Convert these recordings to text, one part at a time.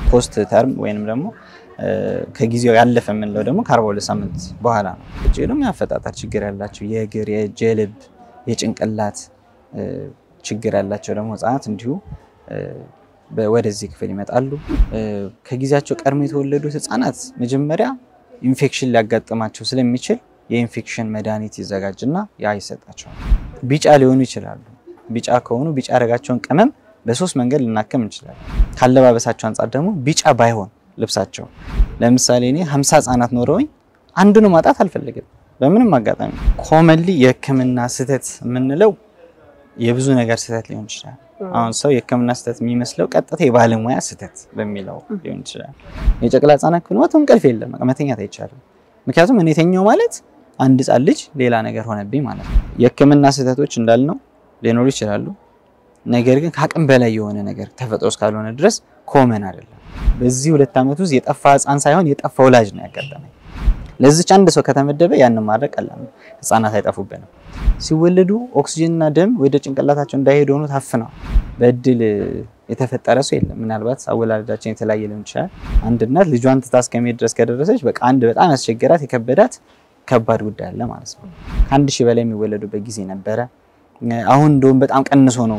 ፖስት ተርም ወይንም ደግሞ ከጊዜው ያለፈ የምንለው ደግሞ ከአርባ ሁለት ሳምንት በኋላ ነው። እጅ ደግሞ የአፈጣጠር ችግር ያላቸው የእግር፣ የእጅ፣ የልብ፣ የጭንቅላት ችግር ያላቸው ደግሞ ህጻናት እንዲሁ ወደዚህ ክፍል ይመጣሉ። ከጊዜያቸው ቀድሞ የተወለዱት ህጻናት መጀመሪያ ኢንፌክሽን ሊያጋጥማቸው ስለሚችል የኢንፌክሽን መድኃኒት ይዘጋጅና ያ ይሰጣቸዋል። ቢጫ ሊሆኑ ይችላሉ። ቢጫ ከሆኑ ቢጫ ያደረጋቸውን ቅመም በሶስት መንገድ ልናከም እንችላለን። ካለባበሳቸው አንጻር ደግሞ ቢጫ ባይሆን ልብሳቸው ለምሳሌ እኔ ሀምሳ ህጻናት ኖረውኝ አንዱን ማጣት አልፈልግም በምንም አጋጣሚ። ኮመንሊ የህክምና ስህተት የምንለው የብዙ ነገር ስህተት ሊሆን ይችላል። አሁን ሰው የህክምና ስህተት የሚመስለው ቀጥታ የባለሙያ ስህተት በሚለው ሊሆን ይችላል። የጨቅላ ህጻናት ክፍል ሞት እንቅልፍ የለም፣ መተኛት አይቻልም። ምክንያቱም እኔ ተኛው ማለት አንድ ህጻን ልጅ ሌላ ነገር ሆነብኝ ማለት ነው። የህክምና ስህተቶች እንዳልነው ሊኖሩ ይችላሉ። ነገር ግን ከአቅም በላይ የሆነ ነገር ተፈጥሮ እስካልሆነ ድረስ ኮመን አይደለም። በዚህ ሁለት ዓመት ውስጥ የጠፋ ህፃን ሳይሆን የጠፋ ወላጅ ነው ያጋጠመኝ። ለዚች አንድ ሰው ከተመደበ ያንን ማድረግ ቀላል ነው። ህፃናት አይጠፉብንም። ሲወለዱ ኦክሲጅንና ደም ወደ ጭንቅላታቸው እንዳይሄዱ ሆኖ ታፍነው በእድል የተፈጠረ ሰው የለም። ምናልባት አወላለዳችን የተለያየ ሊሆን ይችላል። አንድ እናት ልጇን ትታ እስከመሄድ ድረስ ከደረሰች በቃ አንድ በጣም ያስቸገራት የከበዳት ከባድ ጉዳይ አለ ማለት ነው። ከአንድ ሺህ በላይ የሚወለዱበት ጊዜ ነበረ። አሁን እንደውም በጣም ቀንሶ ነው።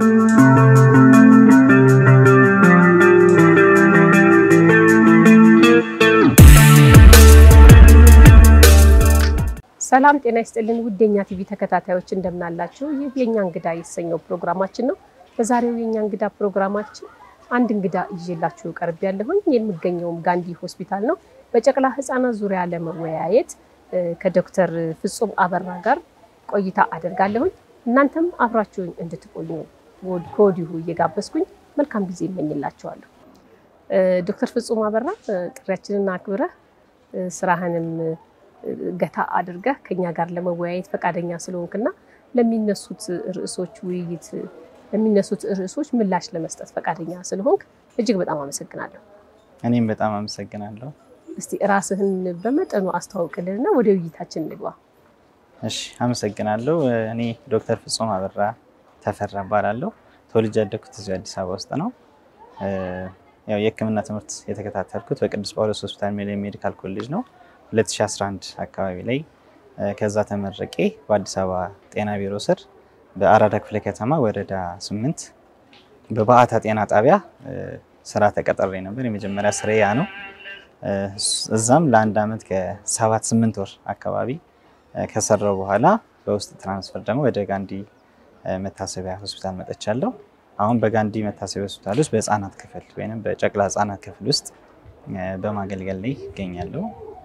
ሰላም ጤና ይስጥልን ውድ የኛ ቲቪ ተከታታዮች እንደምናላችሁ። ይህ የኛ እንግዳ የተሰኘው ፕሮግራማችን ነው። በዛሬው የኛ እንግዳ ፕሮግራማችን አንድ እንግዳ ይዤላችሁ ቀርብ ያለሁኝ የምገኘውም ጋንዲ ሆስፒታል ነው። በጨቅላ ህፃናት ዙሪያ ለመወያየት ከዶክተር ፍጹም አበራ ጋር ቆይታ አደርጋለሁኝ። እናንተም አብራችሁኝ እንድትቆዩ ከወዲሁ እየጋበዝኩኝ መልካም ጊዜ እመኝላችኋለሁ። ዶክተር ፍጹም አበራ ጥሪያችንን አክብረህ ስራህንም ገታ አድርገህ ከኛ ጋር ለመወያየት ፈቃደኛ ስለሆንክና ለሚነሱት ርዕሶች ውይይት ለሚነሱት ርዕሶች ምላሽ ለመስጠት ፈቃደኛ ስለሆንክ እጅግ በጣም አመሰግናለሁ። እኔም በጣም አመሰግናለሁ። እስቲ ራስህን በመጠኑ አስተዋውቅልንና ወደ ውይይታችን እንግባ። እሺ፣ አመሰግናለሁ። እኔ ዶክተር ፍጹም አበራ ተፈራ እባላለሁ። ተወልጄ ያደግኩት እዚሁ አዲስ አበባ ውስጥ ነው። ያው የሕክምና ትምህርት የተከታተልኩት በቅዱስ ጳውሎስ ሆስፒታል ሚሊኒየም ሜዲካል ኮሌጅ ነው 2011 አካባቢ ላይ ከዛ ተመረቄ በአዲስ አበባ ጤና ቢሮ ስር በአራዳ ክፍለ ከተማ ወረዳ ስምንት በባዕታ ጤና ጣቢያ ስራ ተቀጥሬ ነበር። የመጀመሪያ ስራ ያ ነው። እዛም ለአንድ ዓመት ከሰባት ስምንት ወር አካባቢ ከሰራው በኋላ በውስጥ ትራንስፈር ደግሞ ወደ ጋንዲ መታሰቢያ ሆስፒታል መጥቻለሁ። አሁን በጋንዲ መታሰቢያ ሆስፒታል ውስጥ በህፃናት ክፍል ወይም በጨቅላ ህፃናት ክፍል ውስጥ በማገልገል ላይ ይገኛለሁ።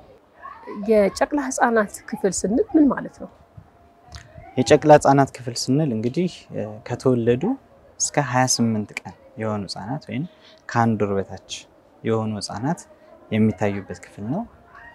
የጨቅላ ህፃናት ክፍል ስንል ምን ማለት ነው? የጨቅላ ህፃናት ክፍል ስንል እንግዲህ ከተወለዱ እስከ 28 ቀን የሆኑ ህፃናት ወይም ከአንድ ወር በታች የሆኑ ህፃናት የሚታዩበት ክፍል ነው።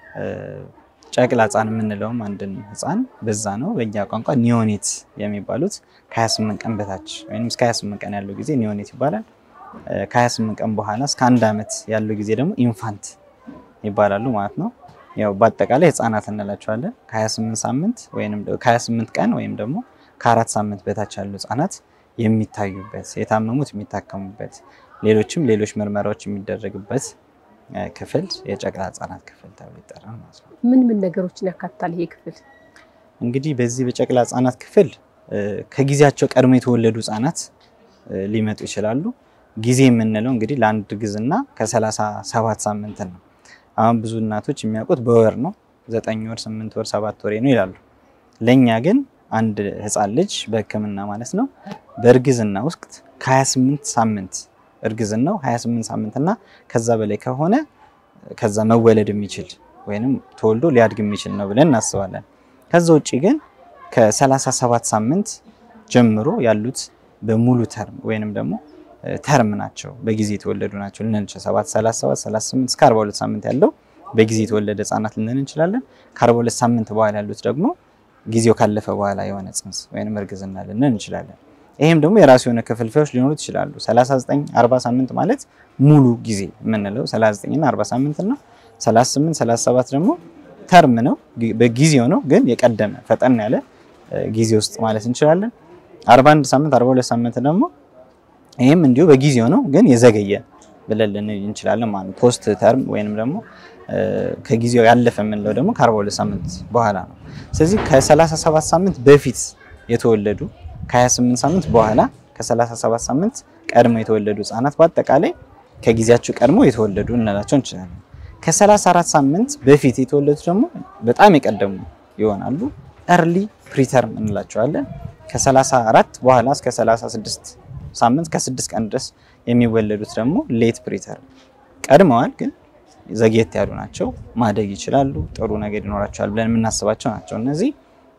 ጨቅላ ህፃን የምንለውም አንድን ህፃን በዛ ነው። በእኛ ቋንቋ ኒዮኔት የሚባሉት ከ28 ቀን በታች ወይም እስከ 28 ቀን ያለው ጊዜ ኒዮኔት ይባላል። ከ28 ቀን በኋላ እስከ አንድ ዓመት ያለው ጊዜ ደግሞ ኢንፋንት ይባላሉ ማለት ነው። ያው በአጠቃላይ ህፃናት እንላቸዋለን። ከ28 ሳምንት ወይም ከ28 ቀን ወይም ደግሞ ከአራት ሳምንት በታች ያሉ ህፃናት የሚታዩበት የታመሙት የሚታከሙበት ሌሎችም ሌሎች ምርመራዎች የሚደረግበት ክፍል የጨቅላ ህፃናት ክፍል ተብሎ ይጠራል ማለት ነው። ምን ምን ነገሮችን ያካትታል ይሄ ክፍል? እንግዲህ በዚህ በጨቅላ ህፃናት ክፍል ከጊዜያቸው ቀድሞ የተወለዱ ህፃናት ሊመጡ ይችላሉ። ጊዜ የምንለው እንግዲህ ለአንድ እርግዝና ከሰላሳ ሰባት ሳምንት ነው። አሁን ብዙ እናቶች የሚያውቁት በወር ነው። ዘጠኝ ወር፣ ስምንት ወር፣ ሰባት ወር ነው ይላሉ። ለእኛ ግን አንድ ህፃን ልጅ በህክምና ማለት ነው በእርግዝና ውስጥ ከ28 ሳምንት እርግዝናው 28 ሳምንት እና ከዛ በላይ ከሆነ ከዛ መወለድ የሚችል ወይንም ተወልዶ ሊያድግ የሚችል ነው ብለን እናስባለን። ከዛ ውጭ ግን ከ37 ሳምንት ጀምሮ ያሉት በሙሉ ተርም ወይንም ደግሞ ተርም ናቸው፣ በጊዜ የተወለዱ ናቸው ልንል እንችላለን። 37፣ 38 እስከ 42 ሳምንት ያለው በጊዜ የተወለደ ህጻናት ልንል እንችላለን። ከ42 ሳምንት በኋላ ያሉት ደግሞ ጊዜው ካለፈ በኋላ የሆነ ጽንስ ወይንም እርግዝና ልንል እንችላለን። ይህም ደግሞ የራሱ የሆነ ክፍልፋዮች ሊኖሩት ይችላሉ። 39፣ 40 ሳምንት ማለት ሙሉ ጊዜ የምንለው 39 እና 40 ሳምንት ነው። 38፣ 37 ደግሞ ተርም ነው፣ በጊዜው ነው፣ ግን የቀደመ ፈጠን ያለ ጊዜ ውስጥ ማለት እንችላለን። 41 ሳምንት 42 ሳምንት ደግሞ ይህም እንዲሁ በጊዜው ነው ግን የዘገየ ብለን ልንል እንችላለን ማለት ነው። ፖስት ተርም ወይንም ደግሞ ከጊዜው ያለፈ የምንለው ደግሞ ከ42 ሳምንት በኋላ ነው። ስለዚህ ከ37 ሳምንት በፊት የተወለዱ ከ28 ሳምንት በኋላ ከ37 ሳምንት ቀድሞ የተወለዱ ህጻናት በአጠቃላይ ከጊዜያቸው ቀድሞ የተወለዱ እንላቸው እንችላለን። ከ34 ሳምንት በፊት የተወለዱት ደግሞ በጣም የቀደሙ ይሆናሉ። ኤርሊ ፕሪተርም እንላቸዋለን። ከ34 በኋላ እስከ 36 ሳምንት ከ6 ቀን ድረስ የሚወለዱት ደግሞ ሌት ፕሪተርም ቀድመዋል፣ ግን ዘግየት ያሉ ናቸው። ማደግ ይችላሉ፣ ጥሩ ነገር ይኖራቸዋል ብለን የምናስባቸው ናቸው። እነዚህ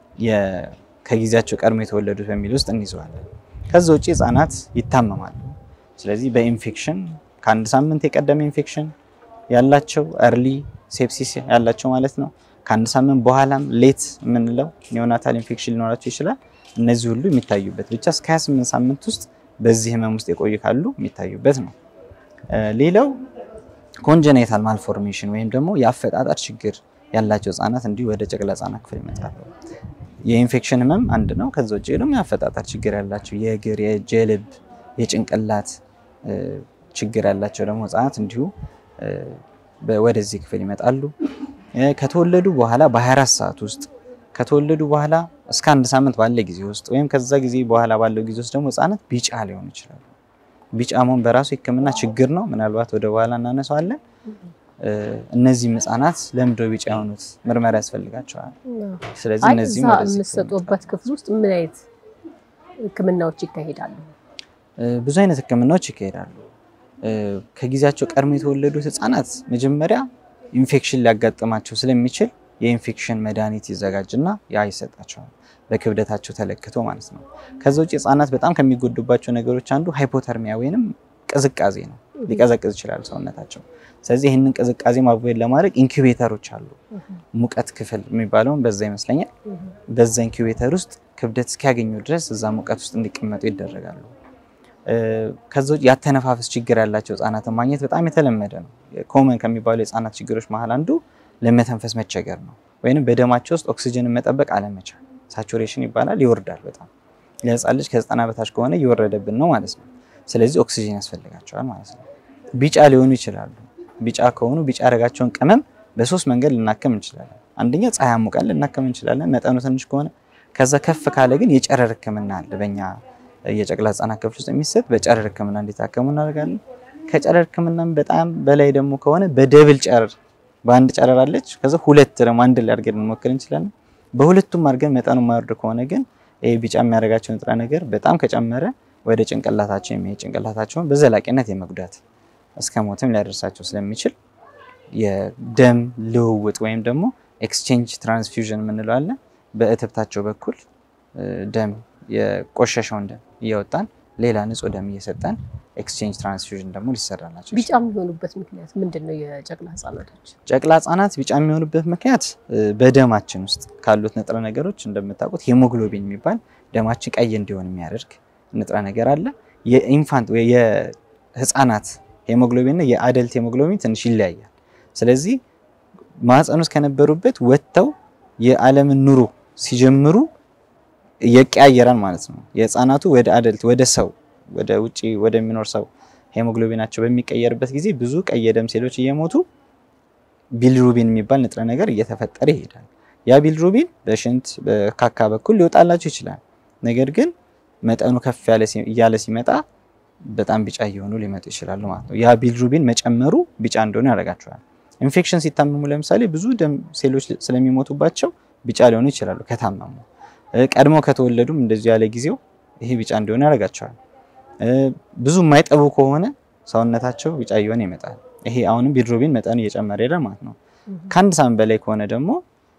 ከጊዜያቸው ቀድሞ የተወለዱት በሚል ውስጥ እንይዘዋለን። ከዛ ውጭ ህጻናት ይታመማሉ። ስለዚህ በኢንፌክሽን ከአንድ ሳምንት የቀደመ ኢንፌክሽን ያላቸው ኤርሊ ሴፕሲስ ያላቸው ማለት ነው። ከአንድ ሳምንት በኋላም ሌት የምንለው ኒዮናታል ኢንፌክሽን ሊኖራቸው ይችላል። እነዚህ ሁሉ የሚታዩበት ብቻ እስከ 28 ሳምንት ውስጥ በዚህ ህመም ውስጥ የቆዩ ካሉ የሚታዩበት ነው። ሌላው ኮንጀኔታል ማልፎርሜሽን ወይም ደግሞ የአፈጣጠር ችግር ያላቸው ህጻናት እንዲሁ ወደ ጨቅላ ህጻናት ክፍል ይመጣሉ። የኢንፌክሽን ህመም አንድ ነው። ከዛ ውጭ ደግሞ የአፈጣጠር ችግር ያላቸው የእግር፣ የእጅ፣ የልብ፣ የጭንቅላት ችግር ያላቸው ደግሞ ህጻናት እንዲሁ ወደዚህ ክፍል ይመጣሉ። ከተወለዱ በኋላ በ24 ሰዓት ውስጥ ከተወለዱ በኋላ እስከ አንድ ሳምንት ባለ ጊዜ ውስጥ ወይም ከዛ ጊዜ በኋላ ባለው ጊዜ ውስጥ ደግሞ ህጻናት ቢጫ ሊሆኑ ይችላሉ። ቢጫ መሆን በራሱ የህክምና ችግር ነው። ምናልባት ወደ በኋላ እናነሳዋለን። እነዚህም ህጻናት ለምንድነው ቢጫ የሆኑት? ምርመራ ያስፈልጋቸዋል። ስለዚህ እነዚህም እዛ ወደዚህ የምትሰጡበት ክፍል ውስጥ ምን አይነት ህክምናዎች ይካሄዳሉ? ብዙ አይነት ህክምናዎች ይካሄዳሉ። ከጊዜያቸው ቀድሞ የተወለዱት ህጻናት መጀመሪያ ኢንፌክሽን ሊያጋጥማቸው ስለሚችል የኢንፌክሽን መድኃኒት ይዘጋጅና ያ ይሰጣቸዋል፣ በክብደታቸው ተለክቶ ማለት ነው። ከዛ ውጭ ህጻናት በጣም ከሚጎዱባቸው ነገሮች አንዱ ሃይፖተርሚያ ወይንም ቅዝቃዜ ነው። ሊቀዘቅዝ ይችላል ሰውነታቸው። ስለዚህ ይህንን ቅዝቃዜ ማቮይድ ለማድረግ ኢንኩቤተሮች አሉ። ሙቀት ክፍል የሚባለውን በዛ ይመስለኛል። በዛ ኢንኩቤተር ውስጥ ክብደት እስኪያገኙ ድረስ እዛ ሙቀት ውስጥ እንዲቀመጡ ይደረጋሉ። ከዛ ውጭ ያተነፋፈስ ችግር ያላቸው ህጻናትን ማግኘት በጣም የተለመደ ነው። ኮመን ከሚባሉ የህጻናት ችግሮች መሀል አንዱ ለመተንፈስ መቸገር ነው፣ ወይንም በደማቸው ውስጥ ኦክሲጅንን መጠበቅ አለመቻል፣ ሳቹሬሽን ይባላል። ይወርዳል በጣም ለህፃን ልጅ ከዘጠና በታች ከሆነ እየወረደብን ነው ማለት ነው። ስለዚህ ኦክሲጅን ያስፈልጋቸዋል ማለት ነው። ቢጫ ሊሆኑ ይችላሉ። ቢጫ ከሆኑ ቢጫ ያደረጋቸውን ቅመም በሶስት መንገድ ልናከም እንችላለን። አንደኛ ፀሐይ አሙቀን ልናከም እንችላለን፣ መጠኑ ትንሽ ከሆነ። ከዛ ከፍ ካለ ግን የጨረር ህክምና አለ በእኛ የጨቅላ ህጻናት ክፍል ውስጥ የሚሰጥ በጨረር ህክምና እንዲታከሙ እናደርጋለን። ከጨረር ህክምናም በጣም በላይ ደግሞ ከሆነ በደብል ጨረር በአንድ ጨረር አለች። ከዛ ሁለት ደግሞ አንድ ላይ አድርገን እንሞክር እንችላለን። በሁለቱም አድርገን መጠኑ የማይወርድ ከሆነ ግን ይህ ቢጫ የሚያደርጋቸው ንጥረ ነገር በጣም ከጨመረ ወደ ጭንቅላታቸው የሚሄድ ጭንቅላታቸውን በዘላቂነት የመጉዳት እስከ ሞትም ሊያደርሳቸው ስለሚችል የደም ልውውጥ ወይም ደግሞ ኤክስቼንጅ ትራንስፊውዥን የምንለው አለ። በእትብታቸው በኩል ደም የቆሸሸውን ደም እያወጣን ሌላ ንጹህ ደም እየሰጠን ኤክስቼንጅ ትራንስፊውዥን ደግሞ ሊሰራላቸው ቢጫ የሚሆኑበት ምክንያት ምንድን ነው? የጨቅላ ህጻናቶች ጨቅላ ህጻናት ቢጫ የሚሆኑበት ምክንያት በደማችን ውስጥ ካሉት ንጥረ ነገሮች እንደምታውቁት ሄሞግሎቢን የሚባል ደማችን ቀይ እንዲሆን የሚያደርግ ንጥረ ነገር አለ። የኢንፋንት ወይ የህፃናት ሄሞግሎቢን እና የአደልት ሄሞግሎቢን ትንሽ ይለያያል። ስለዚህ ማህፀን ውስጥ ከነበሩበት ወጥተው የዓለምን ኑሮ ሲጀምሩ ይቀያየራል ማለት ነው። የህፃናቱ ወደ አደልት ወደ ሰው ወደ ውጪ ወደሚኖር ሰው ሄሞግሎቢናቸው በሚቀየርበት ጊዜ ብዙ ቀይ የደም ሴሎች እየሞቱ ቢልሩቢን የሚባል ንጥረ ነገር እየተፈጠረ ይሄዳል። ያ ቢልሩቢን በሽንት በካካ በኩል ሊወጣላቸው ይችላል። ነገር ግን መጠኑ ከፍ ያለ እያለ ሲመጣ በጣም ቢጫ እየሆኑ ሊመጡ ይችላሉ ማለት ነው። ያ ቢልሩቢን መጨመሩ ቢጫ እንደሆኑ ያደርጋቸዋል። ኢንፌክሽን ሲታመሙ ለምሳሌ ብዙ ደም ሴሎች ስለሚሞቱባቸው ቢጫ ሊሆኑ ይችላሉ ከታመሙ። ቀድሞ ከተወለዱም እንደዚሁ ያለ ጊዜው ይሄ ቢጫ እንዲሆኑ ያደርጋቸዋል። ብዙ የማይጠቡ ከሆነ ሰውነታቸው ቢጫ እየሆነ ይመጣል። ይሄ አሁንም ቢልሩቢን መጠኑ እየጨመረ ሄዳል ማለት ነው። ከአንድ ሳምንት በላይ ከሆነ ደግሞ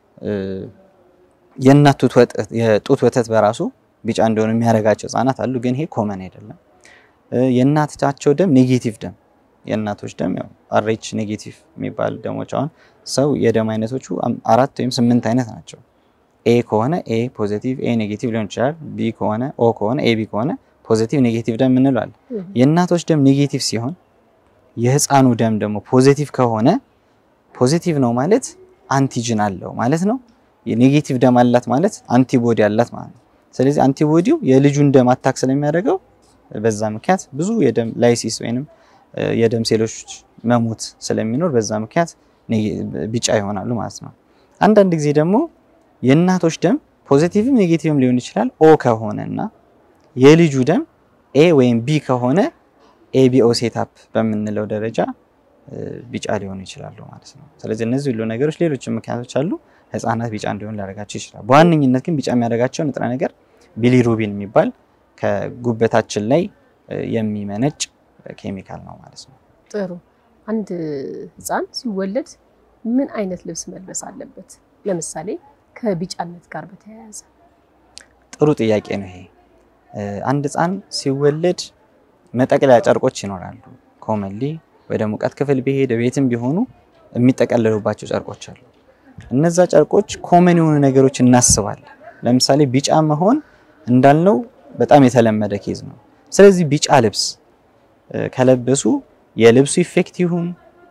የእናት የጡት ወተት በራሱ ቢጫ እንደሆኑ የሚያደርጋቸው ህጻናት አሉ። ግን ይሄ ኮመን አይደለም። የእናታቸው ደም ኔጌቲቭ ደም የእናቶች ደም ያው አሬች ኔጌቲቭ የሚባል ደሞች አሁን ሰው የደም አይነቶቹ አራት ወይም ስምንት አይነት ናቸው። ኤ ከሆነ ኤ ፖዚቲቭ ኤ ኔጌቲቭ ሊሆን ይችላል። ቢ ከሆነ ኦ ከሆነ ኤ ቢ ከሆነ ፖዚቲቭ ኔጌቲቭ ደም እንለዋለን። የእናቶች ደም ኔጌቲቭ ሲሆን የህፃኑ ደም ደግሞ ፖዚቲቭ ከሆነ ፖዚቲቭ ነው ማለት አንቲጅን አለው ማለት ነው። የኔጌቲቭ ደም አላት ማለት አንቲቦዲ አላት ማለት ነው። ስለዚህ አንቲቦዲው የልጁን ደም አታክ ስለሚያደርገው በዛ ምክንያት ብዙ የደም ላይሲስ ወይንም የደም ሴሎች መሞት ስለሚኖር በዛ ምክንያት ቢጫ ይሆናሉ ማለት ነው። አንዳንድ ጊዜ ደግሞ የእናቶች ደም ፖዚቲቭም ኔጌቲቭም ሊሆን ይችላል። ኦ ከሆነ እና የልጁ ደም ኤ ወይም ቢ ከሆነ ኤቢኦ ሴታፕ በምንለው ደረጃ ቢጫ ሊሆኑ ይችላሉ ማለት ነው። ስለዚህ እነዚህ ሁሉ ነገሮች ሌሎችም ምክንያቶች አሉ ህፃናት ቢጫ እንዲሆን ሊያደርጋቸው ይችላል። በዋነኝነት ግን ቢጫ የሚያደርጋቸው ንጥረ ነገር ቢሊሩቢን የሚባል ከጉበታችን ላይ የሚመነጭ ኬሚካል ነው ማለት ነው። ጥሩ። አንድ ህፃን ሲወለድ ምን አይነት ልብስ መልበስ አለበት? ለምሳሌ ከቢጫነት ጋር በተያያዘ ጥሩ ጥያቄ ነው ይሄ። አንድ ህፃን ሲወለድ መጠቅለያ ጨርቆች ይኖራሉ። ኮመንሊ ወደ ሙቀት ክፍል ቢሄድ ቤትም ቢሆኑ የሚጠቀለሉባቸው ጨርቆች አሉ። እነዛ ጨርቆች ኮመን የሆኑ ነገሮች እናስባለን። ለምሳሌ ቢጫ መሆን እንዳልነው በጣም የተለመደ ኬዝ ነው። ስለዚህ ቢጫ ልብስ ከለበሱ የልብሱ ኢፌክት ይሁን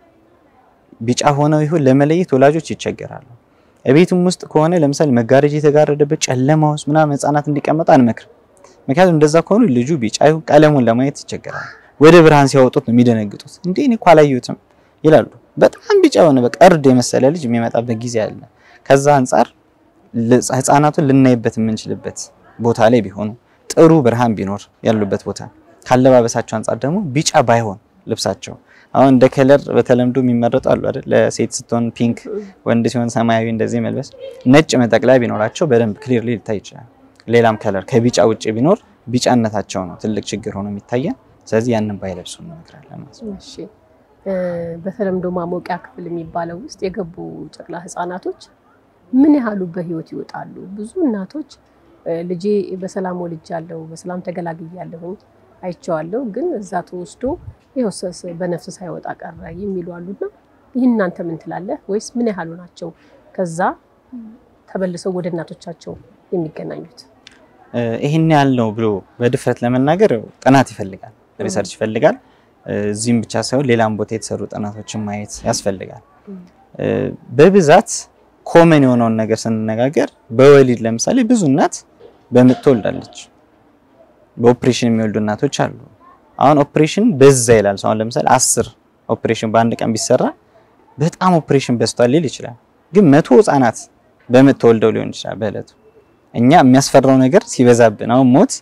ቢጫ ሆነው ይሁን ለመለየት ወላጆች ይቸገራሉ። እቤቱም ውስጥ ከሆነ ለምሳሌ መጋረጃ የተጋረደበት ጨለማ ውስጥ ምናምን ህፃናት እንዲቀመጡ አንመክርም። ምክንያቱም እንደዛ ከሆኑ ልጁ ቢጫ ይሁን ቀለሙን ለማየት ይቸገራሉ። ወደ ብርሃን ሲያወጡት ነው የሚደነግጡት። እንዴ እኔ እኮ አላየሁትም ይላሉ። በጣም ቢጫ የሆነ በቃ እርድ የመሰለ ልጅ የሚመጣበት ጊዜ አለ። ከዛ አንጻር ህፃናቱን ልናይበት የምንችልበት ቦታ ላይ ቢሆኑ ጥሩ ብርሃን ቢኖር ያሉበት ቦታ ካለባበሳቸው አንጻር ደግሞ ቢጫ ባይሆን ልብሳቸው አሁን እንደ ከለር በተለምዶ የሚመረጡ አሉ አይደል? ለሴት ስትሆን ፒንክ፣ ወንድ ሲሆን ሰማያዊ እንደዚህ መልበስ፣ ነጭ መጠቅለያ ቢኖራቸው በደንብ ክሊርሊ ሊታይ ይችላል። ሌላም ከለር ከቢጫ ውጭ ቢኖር ቢጫነታቸው ነው ትልቅ ችግር ሆኖ የሚታየን። ስለዚህ ያንን ባይለብሱ እንመክራለን ማለት ነው። እሺ በተለምዶ ማሞቂያ ክፍል የሚባለው ውስጥ የገቡ ጨቅላ ህጻናቶች ምን ያህሉ በህይወት ይወጣሉ? ብዙ እናቶች ልጄ በሰላም ወልጃለሁ፣ በሰላም ተገላግያለሁኝ፣ አይቼዋለሁ፣ ግን እዛ ተወስዶ ይኸው በነፍስ ሳይወጣ ቀረ የሚሉ አሉና ይህን እናንተ ምን ትላለህ? ወይስ ምን ያህሉ ናቸው ከዛ ተበልሰው ወደ እናቶቻቸው የሚገናኙት? ይህን ያህል ነው ብሎ በድፍረት ለመናገር ጥናት ይፈልጋል፣ ሪሰርች ይፈልጋል። እዚህም ብቻ ሳይሆን ሌላም ቦታ የተሰሩ ጥናቶችን ማየት ያስፈልጋል። በብዛት ኮመን የሆነውን ነገር ስንነጋገር በወሊድ ለምሳሌ ብዙ እናት በምጥ ትወልዳለች። በኦፕሬሽን የሚወልዱ እናቶች አሉ። አሁን ኦፕሬሽን በዛ ይላል ሰው። አሁን ለምሳሌ አስር ኦፕሬሽን በአንድ ቀን ቢሰራ በጣም ኦፕሬሽን በዝቷል ሊል ይችላል። ግን መቶ ህጻናት በምጥ ተወልደው ሊሆን ይችላል በእለቱ። እኛ የሚያስፈራው ነገር ሲበዛብን አሁን ሞት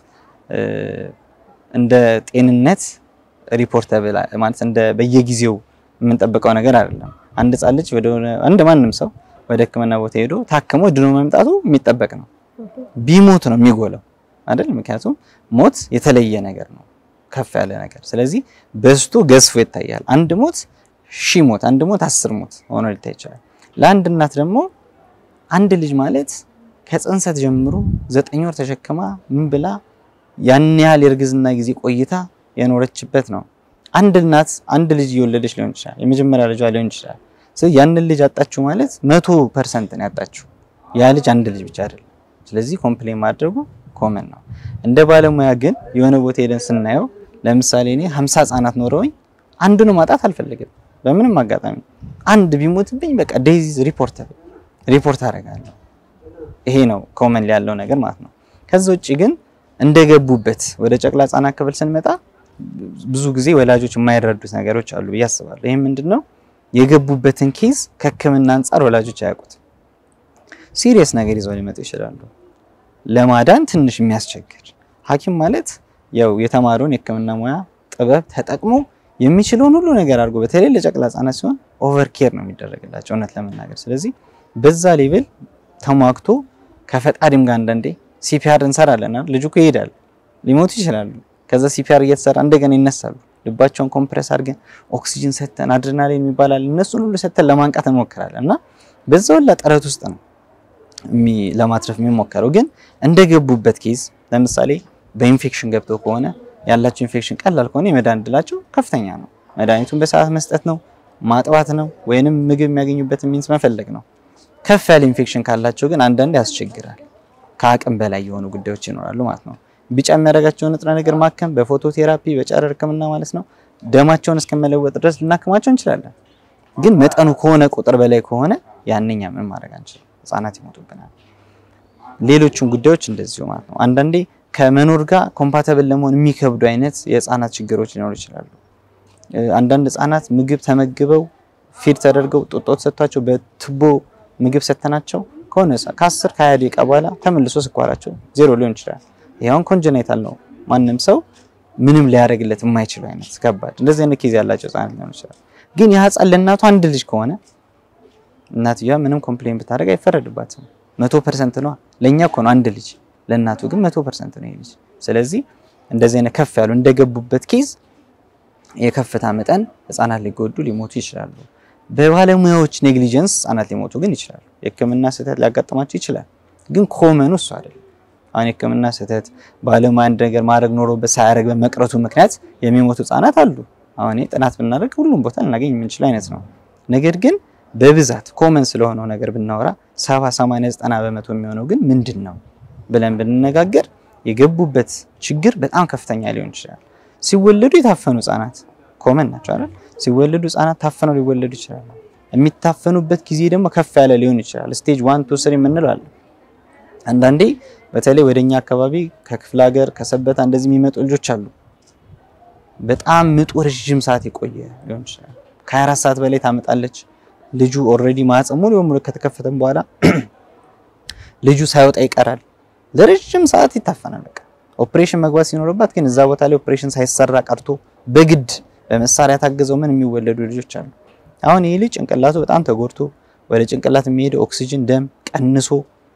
እንደ ጤንነት ሪፖርት ማለት እንደ በየጊዜው የምንጠብቀው ነገር አይደለም። አንድ ህጻን ልጅ ወደ አንድ ማንም ሰው ወደ ሕክምና ቦታ ሄዶ ታክሞ ድኖ መምጣቱ የሚጠበቅ ነው። ቢሞት ነው የሚጎለው አይደል? ምክንያቱም ሞት የተለየ ነገር ነው፣ ከፍ ያለ ነገር። ስለዚህ በዝቶ ገዝፎ ይታያል። አንድ ሞት ሺህ ሞት፣ አንድ ሞት አስር ሞት ሆኖ ሊታይ ይችላል። ለአንድ እናት ደግሞ አንድ ልጅ ማለት ከጽንሰት ጀምሮ ዘጠኝ ወር ተሸክማ ምን ብላ ያን ያህል የእርግዝና ጊዜ ቆይታ የኖረችበት ነው። አንድ እናት አንድ ልጅ እየወለደች ሊሆን ይችላል፣ የመጀመሪያ ልጇ ሊሆን ይችላል። ስለዚህ ያንን ልጅ አጣችሁ ማለት መቶ ፐርሰንት ነው ያጣችሁ። ያ ልጅ አንድ ልጅ ብቻ አይደለም። ስለዚህ ኮምፕሌን ማድረጉ ኮመን ነው። እንደ ባለሙያ ግን የሆነ ቦታ ሄደን ስናየው ለምሳሌ እኔ 50 ህጻናት ኖረውኝ አንዱን ማጣት አልፈልግም በምንም አጋጣሚ። አንድ ቢሞትብኝ በቃ ዴይዝ ሪፖርት ሪፖርት አደርጋለሁ። ይሄ ነው ኮመን ያለው ነገር ማለት ነው። ከዛ ውጭ ግን እንደገቡበት ወደ ጨቅላ ህጻናት ክፍል ስንመጣ ብዙ ጊዜ ወላጆች የማይረዱት ነገሮች አሉ ብዬ አስባለሁ። ይህም ምንድነው የገቡበትን ኬዝ ከህክምና አንጻር ወላጆች አያውቁት። ሲሪየስ ነገር ይዘው ሊመጡ ይችላሉ። ለማዳን ትንሽ የሚያስቸግር ሐኪም ማለት ያው የተማረውን የህክምና ሙያ ጥበብ ተጠቅሞ የሚችለውን ሁሉ ነገር አድርጎ በተለይ ለጨቅላ ህጻናት ሲሆን ኦቨር ኬር ነው የሚደረግላቸው እውነት ለመናገር። ስለዚህ በዛ ሌቭል ተሟግቶ ከፈጣሪም ጋር አንዳንዴ ሲፒአር እንሰራለን አይደል? ልጁ እኮ ይሄዳል፣ ሊሞቱ ይችላሉ። ከዛ ሲፒአር እየተሰራ እንደገና ይነሳሉ። ልባቸውን ኮምፕረስ አድርገን ኦክሲጅን ሰተን አድሬናሊን የሚባላል እነሱን ሁሉ ሰተን ለማንቃት እንሞክራለን እና በዛ ሁላ ጥረት ውስጥ ነው ለማትረፍ የሚሞከረው። ግን እንደገቡበት ኬዝ ለምሳሌ በኢንፌክሽን ገብተው ከሆነ ያላቸው ኢንፌክሽን ቀላል ከሆነ የመዳን እድላቸው ከፍተኛ ነው። መድኃኒቱን በሰዓት መስጠት ነው፣ ማጥባት ነው፣ ወይንም ምግብ የሚያገኙበትን ሚንስ መፈለግ ነው። ከፍ ያለ ኢንፌክሽን ካላቸው ግን አንዳንዴ ያስቸግራል። ከአቅም በላይ የሆኑ ጉዳዮች ይኖራሉ ማለት ነው። ቢጫ የሚያደርጋቸውን ንጥረ ነገር ማከም በፎቶቴራፒ በጨረር ሕክምና ማለት ነው ደማቸውን እስከመለወጥ ድረስ ልናክማቸው እንችላለን። ግን መጠኑ ከሆነ ቁጥር በላይ ከሆነ ያንኛ ምን ማድረግ አንችልም፣ ህጻናት ይሞቱብናል። ሌሎቹን ጉዳዮች እንደዚሁ ማለት ነው። አንዳንዴ ከመኖር ጋር ኮምፓተብል ለመሆን የሚከብዱ አይነት የህፃናት ችግሮች ሊኖሩ ይችላሉ። አንዳንድ ህጻናት ምግብ ተመግበው ፊድ ተደርገው ጡጦ ተሰጥቷቸው በቱቦ ምግብ ሰተናቸው ከሆነ ከ10 ከ20 ደቂቃ በኋላ ተመልሶ ስኳራቸው ዜሮ ሊሆን ይችላል። ይሄውን ኮንጀናይታል ነው። ማንም ሰው ምንም ሊያደርግለት የማይችለው አይነት ከባድ እንደዚህ አይነት ኬዝ ያላቸው ህጻናት ሊሆን ይችላል። ግን ያ ህጻን ለእናቱ አንድ ልጅ ከሆነ እናትየዋ ምንም ኮምፕሌን ብታደርግ አይፈረድባትም። መቶ ፐርሰንት ነው። ለእኛ እኮ ነው አንድ ልጅ፣ ለእናቱ ግን መቶ ፐርሰንት ነው ይሄ ልጅ። ስለዚህ እንደዚህ አይነት ከፍ ያሉ እንደገቡበት ኬዝ የከፍታ መጠን ህጻናት ሊጎዱ ሊሞቱ ይችላሉ። በባለሙያዎች ኔግሊጀንስ ህጻናት ሊሞቱ ግን ይችላሉ። የህክምና ስህተት ሊያጋጥማቸው ይችላል። ግን ኮመኑ እሱ አይደለም። አሁን የህክምና ስህተት ባለሙያ አንድ ነገር ማድረግ ኖሮበት ሳያደርግ በመቅረቱ ምክንያት የሚሞቱ ህጻናት አሉ። አሁን ጥናት ብናደርግ ሁሉም ቦታ ልናገኝ የምንችል አይነት ነው። ነገር ግን በብዛት ኮመን ስለሆነው ነገር ብናወራ 70፣ 80፣ 90 በመቶ የሚሆነው ግን ምንድን ነው ብለን ብንነጋገር የገቡበት ችግር በጣም ከፍተኛ ሊሆን ይችላል። ሲወለዱ የታፈኑ ህጻናት ኮመን ናቸው አይደል? ሲወለዱ ህጻናት ታፈነው ሊወለዱ ይችላሉ። የሚታፈኑበት ጊዜ ደግሞ ከፍ ያለ ሊሆን ይችላል። ስቴጅ ዋን ቱ ስሪ የምንለው አለ። አንዳንዴ በተለይ ወደኛ አካባቢ ከክፍለ ሀገር ከሰበታ እንደዚህ የሚመጡ ልጆች አሉ። በጣም ምጡ ረዥም ሰዓት የቆየ ሊሆን ይችላል። ከ24 ሰዓት በላይ ታመጣለች። ልጁ ኦልሬዲ ማህፀን ሙሉ በሙሉ ከተከፈተም በኋላ ልጁ ሳይወጣ ይቀራል። ለረዥም ሰዓት ይታፈናል። በቃ ኦፕሬሽን መግባት ሲኖርባት ግን እዛ ቦታ ላይ ኦፕሬሽን ሳይሰራ ቀርቶ በግድ በመሳሪያ ታገዘው ምን የሚወለዱ ልጆች አሉ። አሁን ይህ ልጅ ጭንቅላቱ በጣም ተጎድቶ ወደ ጭንቅላት የሚሄደው ኦክሲጅን ደም ቀንሶ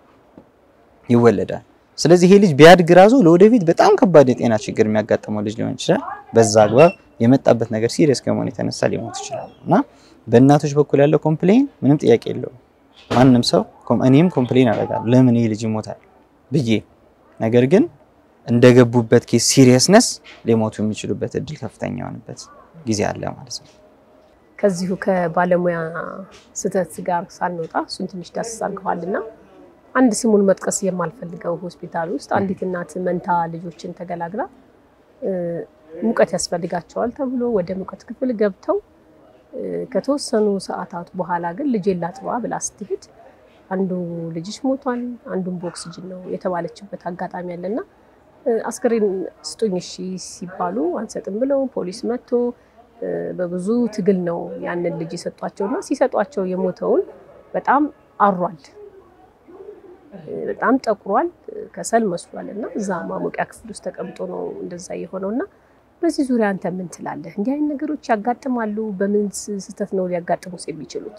ይወለዳል። ስለዚህ ይሄ ልጅ ቢያድግ ራሱ ለወደፊት በጣም ከባድ የጤና ችግር የሚያጋጥመው ልጅ ሊሆን ይችላል። በዛ አግባብ የመጣበት ነገር ሲሪየስ ከመሆኑ የተነሳ ሊሞት ይችላል እና በእናቶች በኩል ያለው ኮምፕሌን ምንም ጥያቄ የለውም። ማንም ሰው እኔም ኮምፕሌን አደርጋለሁ ለምን ይህ ልጅ ይሞታል ብዬ ነገር ግን እንደገቡበት ኬስ ሲሪየስነስ ሊሞቱ የሚችሉበት እድል ከፍተኛ የሆነበት ጊዜ አለ ማለት ነው። ከዚሁ ከባለሙያ ስህተት ጋር ሳንወጣ እሱን ትንሽ ዳሰስ አድርገዋልና አንድ ስሙን መጥቀስ የማልፈልገው ሆስፒታል ውስጥ አንዲት እናት መንታ ልጆችን ተገላግላ ሙቀት ያስፈልጋቸዋል ተብሎ ወደ ሙቀት ክፍል ገብተው ከተወሰኑ ሰዓታት በኋላ ግን ልጄን ላጥባ ብላ ስትሄድ አንዱ ልጅሽ ሞቷል፣ አንዱን በኦክሲጅን ነው የተባለችበት አጋጣሚ አለና አስክሬን ስጡኝ እሺ ሲባሉ አንሰጥም ብለው ፖሊስ መጥቶ በብዙ ትግል ነው ያንን ልጅ የሰጧቸውና ሲሰጧቸው የሞተውን በጣም አሯል፣ በጣም ጠቁሯል፣ ከሰል መስሏል እና እዛ ማሞቂያ ክፍል ውስጥ ተቀምጦ ነው እንደዛ የሆነው እና በዚህ ዙሪያ አንተ ምን ትላለህ? እንዲህ አይነት ነገሮች ያጋጥማሉ? በምን ስህተት ነው ሊያጋጥሙስ የሚችሉት?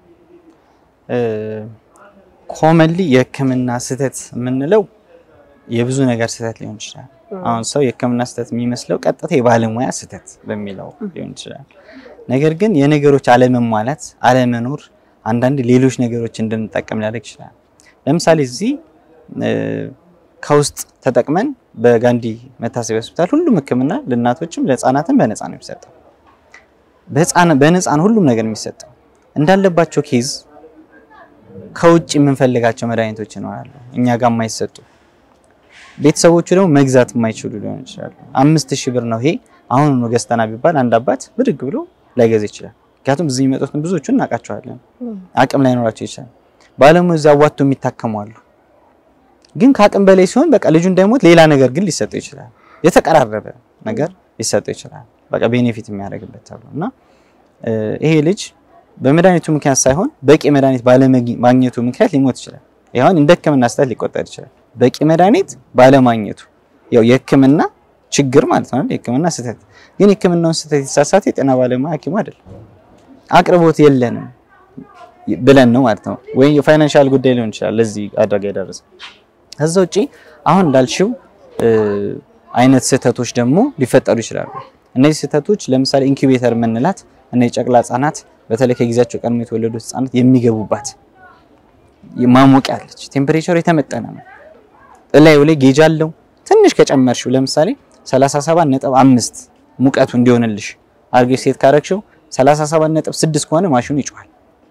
ኮመንሊ የህክምና ስህተት የምንለው የብዙ ነገር ስህተት ሊሆን ይችላል። አሁን ሰው የህክምና ስህተት የሚመስለው ቀጥታ የባለሙያ ስህተት በሚለው ሊሆን ይችላል። ነገር ግን የነገሮች አለመሟላት፣ አለመኖር አንዳንድ ሌሎች ነገሮች እንድንጠቀም ሊያደርግ ይችላል። ለምሳሌ እዚህ ከውስጥ ተጠቅመን በጋንዲ መታሰቢያ ሆስፒታል ሁሉም ህክምና ለእናቶችም ለህፃናትም በነፃ ነው የሚሰጠው። በነፃ ነው ሁሉም ነገር የሚሰጠው። እንዳለባቸው ኬዝ ከውጭ የምንፈልጋቸው መድኃኒቶች ይኖራሉ እኛ ጋር የማይሰጡ ቤተሰቦቹ ደግሞ መግዛት የማይችሉ ሊሆን ይችላሉ። አምስት ሺህ ብር ነው ይሄ አሁን ነው ገዝተና ቢባል አንድ አባት ብድግ ብሎ ላይገዛ ይችላል። ምክንያቱም እዚህ የሚመጡትን ብዙዎቹን እናውቃቸዋለን። አቅም ላይኖራቸው ይችላል። ባለሙያ እዚያ አዋጥቶ የሚታከሙ አሉ። ግን ከአቅም በላይ ሲሆን በቃ ልጁ እንዳይሞት ሌላ ነገር ግን ሊሰጠው ይችላል። የተቀራረበ ነገር ሊሰጠው ይችላል። በቃ ቤኔፊት የሚያደርግበት ተብሎ እና ይሄ ልጅ በመድኃኒቱ ምክንያት ሳይሆን በቂ መድኃኒት ባለማግኘቱ ምክንያት ሊሞት ይችላል። ይሁን እንደ ህክምና ስህተት ሊቆጠር ይችላል። በቂ መድኃኒት ባለማግኘቱ ያው የህክምና ችግር ማለት ነው። የህክምና ስህተት ግን የህክምናውን ስህተት የተሳሳተ የጤና ባለሙያ ሐኪሙ አይደለም። አቅርቦት የለንም ብለን ነው ማለት ነው። ወይም የፋይናንሻል ጉዳይ ሊሆን ይችላል ለዚህ አደጋ የደረሰ። ከዛ ውጪ አሁን እንዳልሽው አይነት ስህተቶች ደግሞ ሊፈጠሩ ይችላሉ። እነዚህ ስህተቶች ለምሳሌ ኢንኩቤተር የምንላት እነዚህ ጨቅላ ህጻናት በተለይ ከጊዜያቸው ቀድሞ የተወለዱ ህጻናት የሚገቡባት ማሞቂያ አለች። ቴምፕሬቸር የተመጠነ ነው። እላዩ ላይ ጌጅ አለው። ትንሽ ከጨመርሽው ለምሳሌ 37.5 ሙቀቱ እንዲሆንልሽ አርጌ ሴት ካረግሽው 37.6 ከሆነ ማሽኑ ይጮሃል።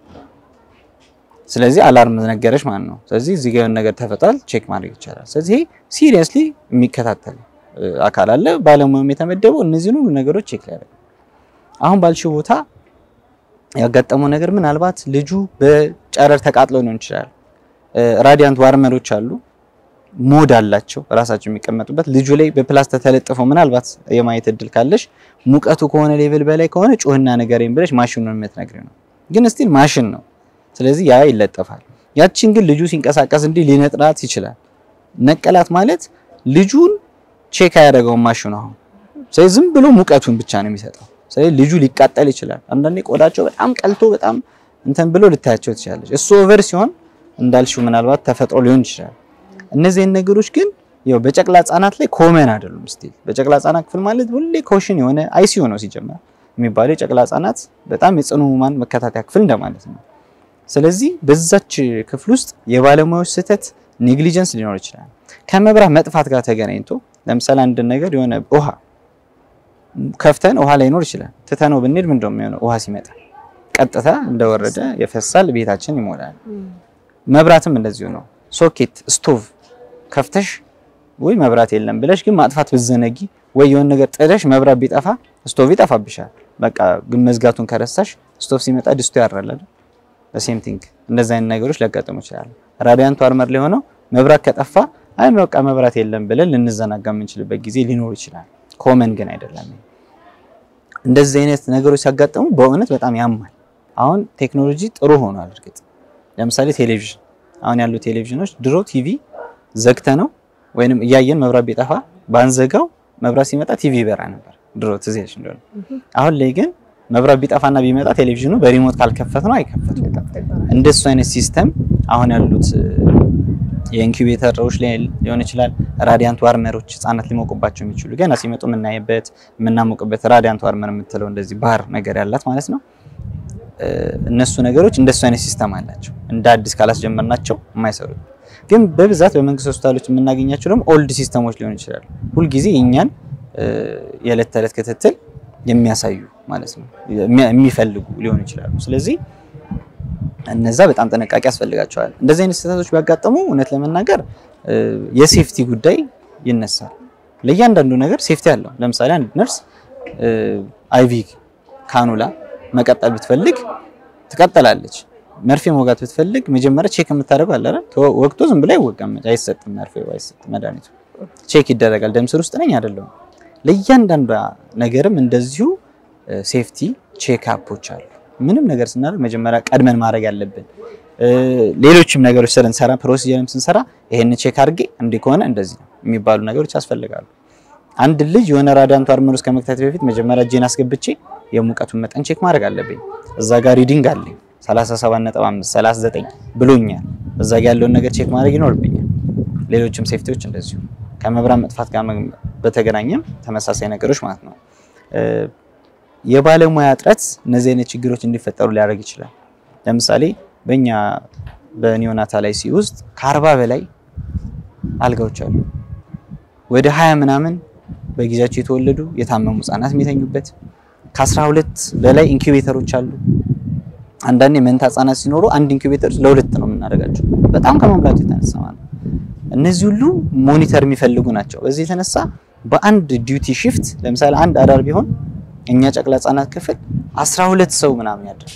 ስለዚህ አላርም ነገረሽ ማለት ነው። ስለዚህ እዚህ ጋር ነገር ተፈጥሯል፣ ቼክ ማድረግ ይቻላል። ስለዚህ ሲሪየስሊ የሚከታተል አካል አለ፣ ባለሙያም የተመደበው እነዚህን ሁሉ ነገሮች ቼክ ሊያደርግ። አሁን ባልሽው ቦታ ያጋጠመው ነገር ምናልባት ልጁ በጨረር ተቃጥሎ ሊሆን ይችላል። ራዲያንት ዋርመሮች አሉ ሞድ አላቸው ራሳቸው የሚቀመጡበት። ልጁ ላይ በፕላስተር ተለጥፈው ምናልባት የማየት እድል ካለሽ ሙቀቱ ከሆነ ሌቭል በላይ ከሆነ ጩህና ንገረኝ ብለሽ ማሽኑን የምትነግሪው ነው። ግን ስቲል ማሽን ነው። ስለዚህ ያ ይለጠፋል። ያቺን ግን ልጁ ሲንቀሳቀስ እንዲህ ሊነጥላት ይችላል። ነቀላት ማለት ልጁን ቼክ አያደርገውም ማሽኑ አሁን። ስለዚህ ዝም ብሎ ሙቀቱን ብቻ ነው የሚሰጠው። ስለዚህ ልጁ ሊቃጠል ይችላል። አንዳንዴ ቆዳቸው በጣም ቀልቶ በጣም እንትን ብሎ ልታያቸው ትችላለች። እሱ ኦቨር ሲሆን እንዳልሽው ምናልባት ተፈጥሮ ሊሆን ይችላል። እነዚህን ነገሮች ግን ያው በጨቅላ ህጻናት ላይ ኮመን አይደሉም። ስቲል በጨቅላ ህጻናት ክፍል ማለት ሁሌ ኮሽን የሆነ አይሲዩ ነው ሲጀመር የሚባለው የጨቅላ ህጻናት በጣም የጽኑ ህሙማን መከታተያ ክፍል እንደማለት ነው። ስለዚህ በዛች ክፍል ውስጥ የባለሙያዎች ስህተት ኔግሊጀንስ ሊኖር ይችላል። ከመብራት መጥፋት ጋር ተገናኝቶ ለምሳሌ አንድ ነገር የሆነ ውሃ ከፍተን ውሃ ላይኖር ይችላል። ትተነው ብንሄድ ምንድን ነው የሚሆነው? ውሃ ሲመጣ ቀጥታ እንደወረደ የፈሳል፣ ቤታችን ይሞላል። መብራትም እንደዚሁ ነው። ሶኬት ስቶቭ ከፍተሽ ወይ መብራት የለም ብለሽ ግን ማጥፋት ብዘነጊ ወይ የሆነ ነገር ጥለሽ መብራት ቢጠፋ ስቶቭ ይጠፋብሻል። በቃ ግን መዝጋቱን ከረሳሽ ስቶቭ ሲመጣ ድስቱ ያራል አይደል? በሴም ቲንግ እንደዚህ አይነት ነገሮች ሊያጋጥሙ ይችላሉ። ራዲያንቱ አርመር ላይ ሆነው መብራት ከጠፋ አይ በቃ መብራት የለም ብለን ልንዘናጋ የምንችልበት ጊዜ ሊኖር ይችላል። ኮመን ግን አይደለም። እንደዚህ አይነት ነገሮች ሲያጋጥሙ በእውነት በጣም ያማል። አሁን ቴክኖሎጂ ጥሩ ሆኗል። እርግጥ ለምሳሌ ቴሌቪዥን አሁን ያሉ ቴሌቪዥኖች ድሮ ቲቪ ዘግተ ነው ወይንም እያየን መብራት ቢጠፋ ባንዘጋው መብራት ሲመጣ ቲቪ ይበራ ነበር ድሮ ትዝ ይልሽ እንደሆነ። አሁን ላይ ግን መብራት ቢጠፋና ቢመጣ ቴሌቪዥኑ በሪሞት ካልከፈት ነው አይከፈትም። እንደሱ አይነት ሲስተም አሁን ያሉት የኢንኩቤተሮች ላይ ሊሆን ይችላል። ራዲያንት ዋርመሮች ህጻናት ሊሞቁባቸው የሚችሉ ገና ሲመጡ የምናይበት የምናሞቅበት ራዲያንት ዋርመር የምትለው እንደዚህ ባህር ነገር ያላት ማለት ነው። እነሱ ነገሮች እንደሱ አይነት ሲስተም አላቸው። እንደ አዲስ ካላስጀመርናቸው የማይሰሩት ግን በብዛት በመንግስት ሆስፒታሎች የምናገኛቸው ደግሞ ኦልድ ሲስተሞች ሊሆን ይችላሉ። ሁልጊዜ እኛን የዕለት ተዕለት ክትትል የሚያሳዩ ማለት ነው የሚፈልጉ ሊሆኑ ይችላሉ። ስለዚህ እነዛ በጣም ጥንቃቄ ያስፈልጋቸዋል። እንደዚህ አይነት ስህተቶች ቢያጋጥሙ እውነት ለመናገር የሴፍቲ ጉዳይ ይነሳል። ለእያንዳንዱ ነገር ሴፍቲ አለው። ለምሳሌ አንድ ነርስ አይቪ ካኑላ መቀጠል ብትፈልግ ትቀጠላለች። መርፌ መውጋት ብትፈልግ መጀመሪያ ቼክ የምታደርገው አለ አይደል? ወቅቱ ዝም ብሎ አይወጋም፣ አይሰጥም። መርፌ አይሰጥም፣ መድኃኒቱ ቼክ ይደረጋል። ደም ስር ውስጥ ነኝ አይደለሁም። ለእያንዳንዷ ነገርም እንደዚሁ ሴፍቲ ቼክ አፖች አሉ። ምንም ነገር ስናደርግ መጀመሪያ ቀድመን ማድረግ ያለብን ሌሎችም ነገሮች ስንሰራ ፕሮሲጀርም ስንሰራ ይሄን ቼክ አድርጌ እንዲህ ከሆነ እንደዚህ ነው የሚባሉ ነገሮች ያስፈልጋሉ። አንድ ልጅ የሆነ ራዲያንት ዋርመር ውስጥ ከመክተት በፊት መጀመሪያ እጄን አስገብቼ የሙቀቱን መጠን ቼክ ማድረግ አለብኝ። እዛ ጋር ሪዲንግ አለኝ 37.5 39 ብሎኛል። እዛ ጋር ያለውን ነገር ቼክ ማድረግ ይኖርብኛል። ሌሎችም ሴፍቲዎች እንደዚሁ ከመብራት መጥፋት ጋር በተገናኘም ተመሳሳይ ነገሮች ማለት ነው። የባለሙያ እጥረት እነዚህ አይነት ችግሮች እንዲፈጠሩ ሊያደርግ ይችላል። ለምሳሌ በእኛ በኒዮናታል አይሲ ውስጥ ከአርባ በላይ አልጋዎች አሉ። ወደ ሀያ ምናምን በጊዜያቸው የተወለዱ የታመሙ ህጻናት የሚተኙበት ከአስራ ሁለት በላይ ኢንኩቤተሮች አሉ። አንዳንዴ መንታ ህጻናት ሲኖሩ አንድ ኢንኩቤተር ለሁለት ነው የምናደርጋቸው በጣም ከመብላቱ የተነሳ ማለት ነው። እነዚህ ሁሉ ሞኒተር የሚፈልጉ ናቸው። በዚህ የተነሳ በአንድ ዲዩቲ ሽፍት ለምሳሌ አንድ አዳር ቢሆን እኛ ጨቅላ ህጻናት ክፍል 12 ሰው ምናምን ያድራል።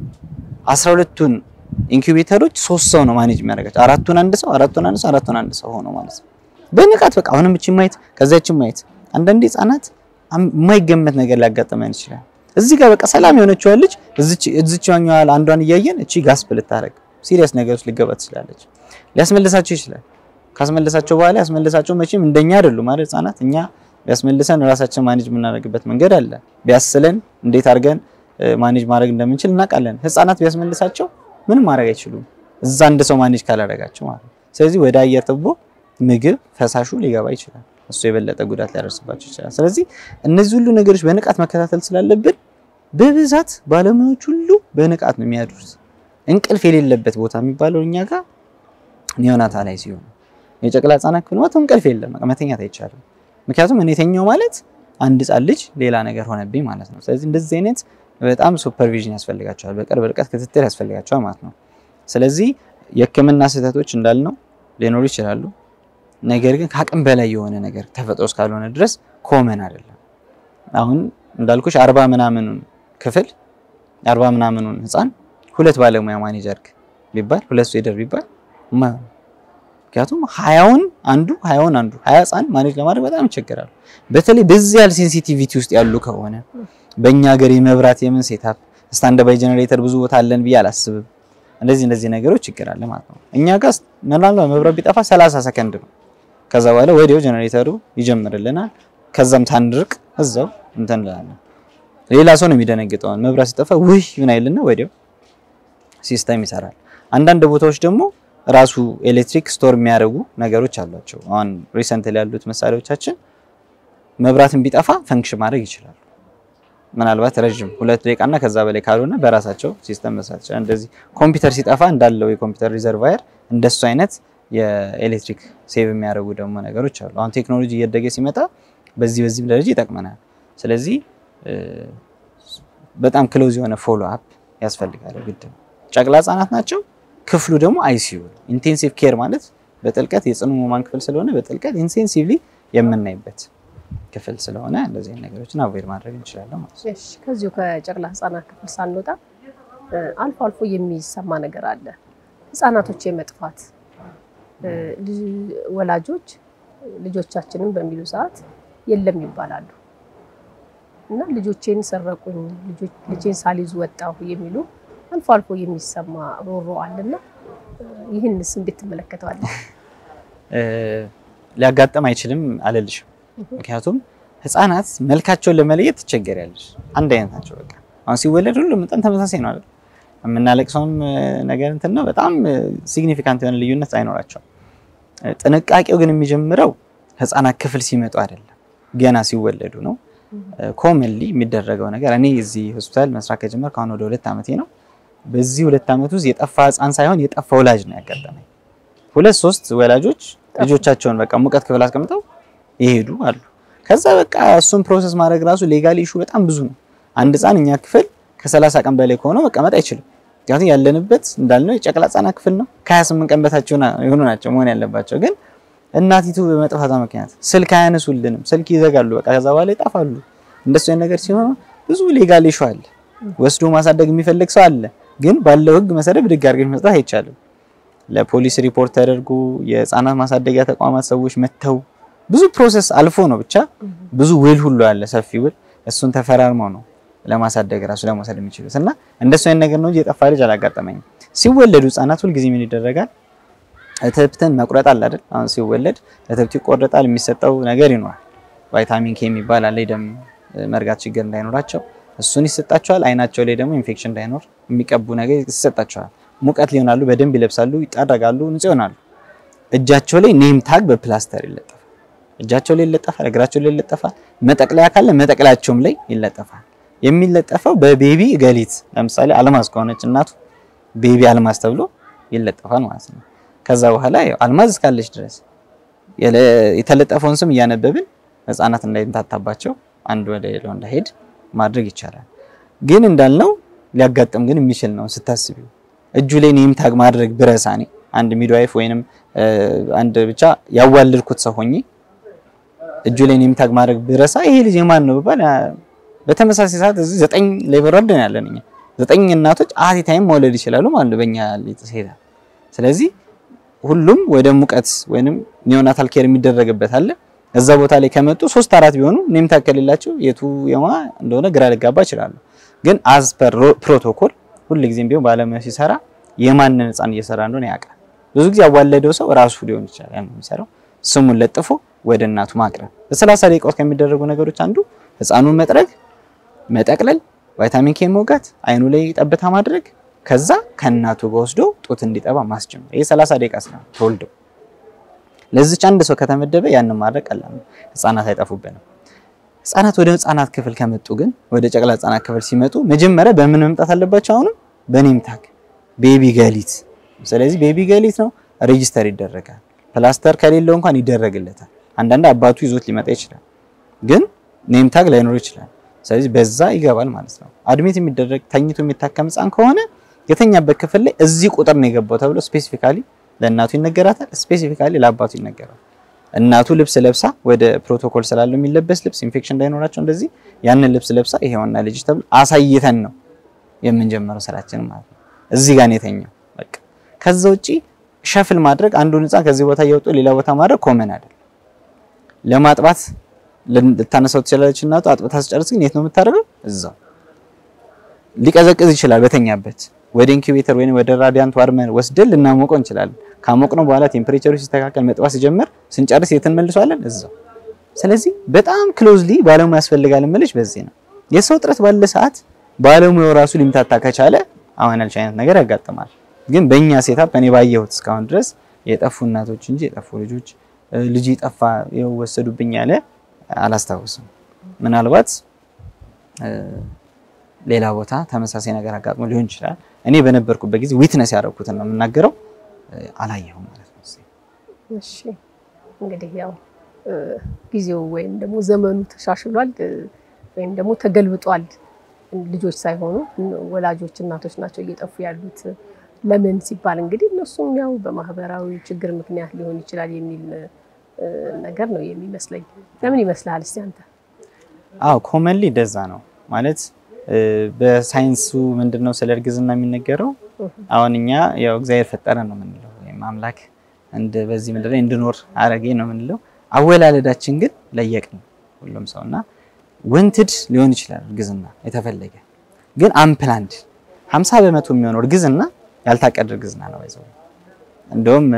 12ቱን ኢንኩቤተሮች ሶስት ሰው ነው ማኔጅ የሚያደርጋቸው። አራቱን አንድ ሰው አራቱን አንድ ሰው አራቱን አንድ ሰው ሆኖ ማለት ነው። በንቃት በቃ አሁንም እቺ ማየት ከዛችን ማየት። አንዳንዴ ህጻናት የማይገመት ነገር ሊያጋጥመን ይችላል። እዚህ ጋር በቃ ሰላም የሆነችው ልጅ እዚች እዚች ያኛዋል አንዷን እያየን እቺ ጋስፕ ልታረግ ሲሪየስ ነገር ውስጥ ሊገባ ትችላለች። ሊያስመልሳቸው ይችላል። ካስመለሳቸው በኋላ ያስመልሳቸው መቼም እንደኛ አይደሉም ማለት ህጻናት እኛ ቢያስመልሰን ራሳችን ማኔጅ የምናደርግበት መንገድ አለ። ቢያስለን እንዴት አድርገን ማኔጅ ማድረግ እንደምንችል እናውቃለን። ህጻናት ቢያስመልሳቸው ምንም ማድረግ አይችሉም፣ እዛ አንድ ሰው ማኔጅ ካላደረጋቸው ማለት ነው። ስለዚህ ወደ አየር ትቦ ምግብ ፈሳሹ ሊገባ ይችላል። እሱ የበለጠ ጉዳት ሊያደርስባቸው ይችላል። ስለዚህ እነዚህ ሁሉ ነገሮች በንቃት መከታተል ስላለብን በብዛት ባለሙያዎች ሁሉ በንቃት ነው የሚያድሩት። እንቅልፍ የሌለበት ቦታ የሚባለው እኛ ጋር ኒዮናታል ላይ ሲሆን የጨቅላ ህጻናት ክፍል ማለት እንቅልፍ የለም፣ መተኛት አይቻልም። ምክንያቱም እኔ ተኛው ማለት አንድ ህጻን ልጅ ሌላ ነገር ሆነብኝ ማለት ነው። ስለዚህ እንደዚህ አይነት በጣም ሱፐርቪዥን ያስፈልጋቸዋል፣ በቅርብ ርቀት ክትትል ያስፈልጋቸዋል ማለት ነው። ስለዚህ የህክምና ስህተቶች እንዳልነው ሊኖሩ ይችላሉ። ነገር ግን ከአቅም በላይ የሆነ ነገር ተፈጥሮ እስካልሆነ ድረስ ኮመን አይደለም። አሁን እንዳልኩሽ አርባ ምናምኑን ክፍል አርባ ምናምኑን ህፃን ሁለት ባለሙያ ማኔጅ አድርግ ቢባል ሁለት ሴደር ቢባል ምክንያቱም ሀያውን አንዱ ሀያውን አንዱ ሀያ ህፃን ማኔጅ ለማድረግ በጣም ይቸገራሉ። በተለይ በዚህ ያህል ሴንሲቲቪቲ ውስጥ ያሉ ከሆነ በእኛ ሀገር የመብራት የምን ሴታፕ ስታንድ ባይ ጀነሬተር ብዙ ቦታ አለን ብዬ አላስብም። እንደዚህ እንደዚህ ነገሮች ችግር አለ ማለት ነው። እኛ ጋር ምናልባት መብራት ቢጠፋ 30 ሰከንድ ነው። ከዛ በኋላ ወዲያው ጀነሬተሩ ይጀምርልናል። ከዛም ሳንድርቅ እዛው እንትን እንላለን። ሌላ ሰው ነው የሚደነግጠው። መብራት ሲጠፋ ውይ ምን አይልና ወዲያው ሲስተም ይሰራል። አንዳንድ ቦታዎች ደግሞ ራሱ ኤሌክትሪክ ስቶር የሚያደርጉ ነገሮች አሏቸው። አሁን ሪሰንት ላይ ያሉት መሳሪያዎቻችን መብራትን ቢጠፋ ፈንክሽን ማድረግ ይችላሉ። ምናልባት ረዥም ሁለት ደቂቃና ከዛ በላይ ካልሆነ በራሳቸው ሲስተም መስራት ይችላል። እንደዚህ ኮምፒውተር ሲጠፋ እንዳለው የኮምፒውተር ሪዘርቫየር እንደሱ አይነት የኤሌክትሪክ ሴቭ የሚያደርጉ ደግሞ ነገሮች አሉ። አሁን ቴክኖሎጂ እያደገ ሲመጣ በዚህ በዚህም ደረጃ ይጠቅመናል። ስለዚህ በጣም ክሎዝ የሆነ ፎሎ አፕ ያስፈልጋል። ግድ ነው። ጨቅላ ህጻናት ናቸው። ክፍሉ ደግሞ አይሲዩ ኢንቴንሲቭ ኬር ማለት በጥልቀት የጽኑ ህሙማን ክፍል ስለሆነ በጥልቀት ኢንቴንሲቭሊ የምናይበት ክፍል ስለሆነ እንደዚህ አይነት ነገሮችን አቮይድ ማድረግ እንችላለን ማለት ነው። እሺ ከዚሁ ከጨቅላ ህጻናት ክፍል ሳንወጣ አልፎ አልፎ የሚሰማ ነገር አለ። ህጻናቶች የመጥፋት ወላጆች ልጆቻችንን በሚሉ ሰዓት የለም ይባላሉ እና ልጆቼን ሰረቁኝ፣ ልጄን ሳልይዝ ወጣሁ የሚሉ አልፎ አልፎ የሚሰማ ሮሮ አለና ይህንስ እንዴት ትመለከተዋለህ? ሊያጋጥም አይችልም አልልሽም። ምክንያቱም ህፃናት መልካቸውን ለመለየት ትቸገሪያለሽ። አንድ አይነት ናቸው። በቃ አሁን ሲወለድ ሁሉም መጠን ተመሳሳይ ነው አይደል? የምናለቅሰውም ነገር እንትን ነው። በጣም ሲግኒፊካንት የሆነ ልዩነት አይኖራቸውም። ጥንቃቄው ግን የሚጀምረው ህፃናት ክፍል ሲመጡ አይደለም፣ ገና ሲወለዱ ነው። ኮመንሊ የሚደረገው ነገር እኔ እዚህ ሆስፒታል መስራት ከጀመርኩ አሁን ወደ ሁለት ዓመቴ ነው። በዚህ ሁለት ዓመት ውስጥ የጠፋ ህፃን ሳይሆን የጠፋ ወላጅ ነው ያጋጠመኝ። ሁለት ሶስት ወላጆች ልጆቻቸውን በቃ ሙቀት ክፍል አስቀምጠው ይሄዱ አሉ። ከዛ በቃ እሱን ፕሮሰስ ማድረግ ራሱ ሌጋሊ ኢሹ በጣም ብዙ ነው። አንድ ህፃን እኛ ክፍል ከሰላሳ ቀን በላይ ከሆነው መቀመጥ አይችልም። ምክንያቱም ያለንበት እንዳልነው የጨቅላ ህፃናት ክፍል ነው። ከ28 ቀን በታች የሆኑ ናቸው መሆን ያለባቸው። ግን እናቲቱ በመጥፋቷ ምክንያት ስልክ አያነሱልንም፣ ስልክ ይዘጋሉ። በቃ ከዛ በኋላ ይጠፋሉ። እንደሱ አይነት ነገር ሲሆን ብዙ ሌጋል ኢሹ አለ። ወስዶ ማሳደግ የሚፈልግ ሰው አለ። ግን ባለው ህግ መሰረት ብድግ አድርገሽ መስጠት አይቻልም። ለፖሊስ ሪፖርት ተደርጎ የህፃናት ማሳደጊያ ተቋማት ሰዎች መጥተው ብዙ ፕሮሰስ አልፎ ነው ብቻ ብዙ ውል ሁሉ አለ፣ ሰፊ ውል። እሱን ተፈራርመው ነው ለማሳደግ ራሱ ለመውሰድ የሚችሉት እና እንደሱ አይነት ነገር ነው እንጂ የጠፋ ልጅ አላጋጠመኝም። ሲወለዱ ህፃናት ሁልጊዜ ምን ይደረጋል? እትብትን መቁረጥ አለ አይደል? አሁን ሲወለድ እትብት ይቆረጣል። የሚሰጠው ነገር ይኖራል። ቫይታሚን ኬ የሚባል አለ፣ የደም መርጋት ችግር እንዳይኖራቸው እሱን ይሰጣቸዋል። አይናቸው ላይ ደግሞ ኢንፌክሽን እንዳይኖር የሚቀቡ ነገር ይሰጣቸዋል። ሙቀት ሊሆናሉ፣ በደንብ ይለብሳሉ፣ ይጠረጋሉ፣ ንጹህ ይሆናሉ። እጃቸው ላይ ኔም ታግ በፕላስተር ይለጠፋል። እጃቸው ላይ ይለጠፋል፣ እግራቸው ላይ ይለጠፋል። መጠቅለያ ካለ መጠቅለያቸውም ላይ ይለጠፋል። የሚለጠፈው በቤቢ ገሊት ለምሳሌ አልማዝ ከሆነች እናቱ ቤቢ አልማዝ ተብሎ ይለጠፋል ማለት ነው። ከዛ በኋላ ያው አልማዝ እስካለች ድረስ የተለጠፈውን ስም እያነበብን ህፃናት እንዳይንታታባቸው አንድ ወደ ሌላው እንዳይሄድ ማድረግ ይቻላል። ግን እንዳልነው ሊያጋጥም ግን የሚችል ነው ስታስቢው። እጁ ላይ ኔም ታግ ማድረግ ብረሳ እኔ አንድ ሚድዋይፍ ወይንም አንድ ብቻ ያዋልድኩት ሰው ሆኜ እጁ ላይ ኔም ታግ ማድረግ ብረሳ ይሄ ልጅ የማን ነው ብባል በተመሳሳይ ሰዓት እዚህ ዘጠኝ ሌበር ወርደን ያለን እኛ ዘጠኝ እናቶች አት ታይም መውለድ ይችላሉ ማለት ነው በእኛ ሴታ። ስለዚህ ሁሉም ወደ ሙቀት ወይንም ኒዮናታል ኬር የሚደረግበት አለ። እዛ ቦታ ላይ ከመጡ ሶስት አራት ቢሆኑ ኔም ታግ ከሌላቸው የቱ የማ እንደሆነ ግራ ሊጋባ ይችላሉ። ግን አዝ ፐር ፕሮቶኮል ሁልጊዜም ቢሆን ባለሙያ ሲሰራ የማንን ህፃን እየሰራ እንደሆነ ያውቃል። ብዙ ጊዜ ያዋለደው ሰው ራሱ ሊሆን ይችላል ያን የሚሰራው ስሙን ለጥፎ ወደ እናቱ ማቅረብ። በሰላሳ ደቂቃ ውስጥ ከሚደረጉ ነገሮች አንዱ ህፃኑን መጥረግ መጠቅለል፣ ቫይታሚን ኬ መውጋት፣ አይኑ ላይ ጠብታ ማድረግ፣ ከዛ ከእናቱ ጋር ወስዶ ጡት እንዲጠባ ማስጀመር። ይሄ 30 ደቂቃ ስራ ተወልደው ለዚች አንድ ሰው ከተመደበ ያንን ማድረግ ቀላል ነው። ህፃናት አይጠፉብንም። ህፃናት ወደ ህፃናት ክፍል ከመጡ ግን ወደ ጨቅላ ህፃናት ክፍል ሲመጡ መጀመሪያ በምን መምጣት አለባቸው? አሁንም በኔም ታግ ቤቢ ገሊት። ስለዚህ ቤቢ ገሊት ነው ሬጂስተር ይደረጋል። ፕላስተር ከሌለው እንኳን ይደረግለታል። አንዳንድ አባቱ ይዞት ሊመጣ ይችላል፣ ግን ኔም ታግ ላይኖር ይችላል። ስለዚህ በዛ ይገባል ማለት ነው። አድሚት የሚደረግ ተኝቶ የሚታከም ህፃን ከሆነ የተኛበት ክፍል ላይ እዚህ ቁጥር ነው የገባው ተብሎ ስፔሲፊካሊ ለእናቱ ይነገራታል፣ ስፔሲፊካሊ ለአባቱ ይነገራል። እናቱ ልብስ ለብሳ ወደ ፕሮቶኮል ስላለው የሚለበስ ልብስ ኢንፌክሽን እንዳይኖራቸው እንደዚህ ያንን ልብስ ለብሳ ይሄውና ልጅ ተብሎ አሳይተን ነው የምንጀምረው ስራችን ማለት ነው። እዚህ ጋር ነው የተኛው። በቃ ከዛ ውጪ ሸፍል ማድረግ አንዱን ህፃን ከዚህ ቦታ እየወጡ ሌላ ቦታ ማድረግ ኮመን አይደል። ለማጥባት ልታነሳው ትችላለች እናቱ። አጥብታ ስጨርስ ግን የት ነው የምታደርገው? እዛው ሊቀዘቅዝ ይችላል በተኛበት ወደ ኢንኩቤተር ወይም ወደ ራዲያንት ዋርመር ወስደን ልናሞቀው እንችላለን። ካሞቅነው በኋላ ቴምፕሬቸሩ ሲስተካከል መጥባት ሲጀምር ስንጨርስ የትን መልሷለን እዛው። ስለዚህ በጣም ክሎዝሊ ባለሙያ ያስፈልጋል የምልሽ በዚህ ነው። የሰው ጥረት ባለ ሰዓት ባለሙያው ራሱ ሊምታታ ከቻለ አሁን ያልሽ አይነት ነገር ያጋጥማል። ግን በእኛ ሴታፕ እኔ ባየሁት እስካሁን ድረስ የጠፉ እናቶች እንጂ የጠፉ ልጆች ልጅ ጠፋ ይኸው ወሰዱብኝ ያለ አላስታውስም። ምናልባት ሌላ ቦታ ተመሳሳይ ነገር አጋጥሞ ሊሆን ይችላል። እኔ በነበርኩበት ጊዜ ዊትነስ ያደረኩትን ነው የምናገረው። አላየሁም ማለት ነው። እሺ እንግዲህ ያው ጊዜው ወይም ደግሞ ዘመኑ ተሻሽሏል ወይም ደግሞ ተገልብጧል። ልጆች ሳይሆኑ ወላጆች እናቶች ናቸው እየጠፉ ያሉት። ለምን ሲባል እንግዲህ እነሱም ያው በማህበራዊ ችግር ምክንያት ሊሆን ይችላል የሚል ነገር ነው የሚመስለኝ። ለምን ይመስልሃል እስቲ አንተ? አዎ ኮመንሊ እንደዛ ነው ማለት በሳይንሱ ምንድነው ስለ እርግዝና የሚነገረው? አሁን እኛ ያው እግዚአብሔር ፈጠረ ነው የምንለው ወይም አምላክ እንደ በዚህ ምድር ላይ እንድኖር አረገ ነው የምንለው። አወላለዳችን ግን ለየቅን ሁሉም ሰውና ወንትድ ሊሆን ይችላል እርግዝና የተፈለገ ግን አምፕላንድ 50 በመቶ የሚሆነው እርግዝና ያልታቀደ እርግዝና ነው ይዘው እንደውም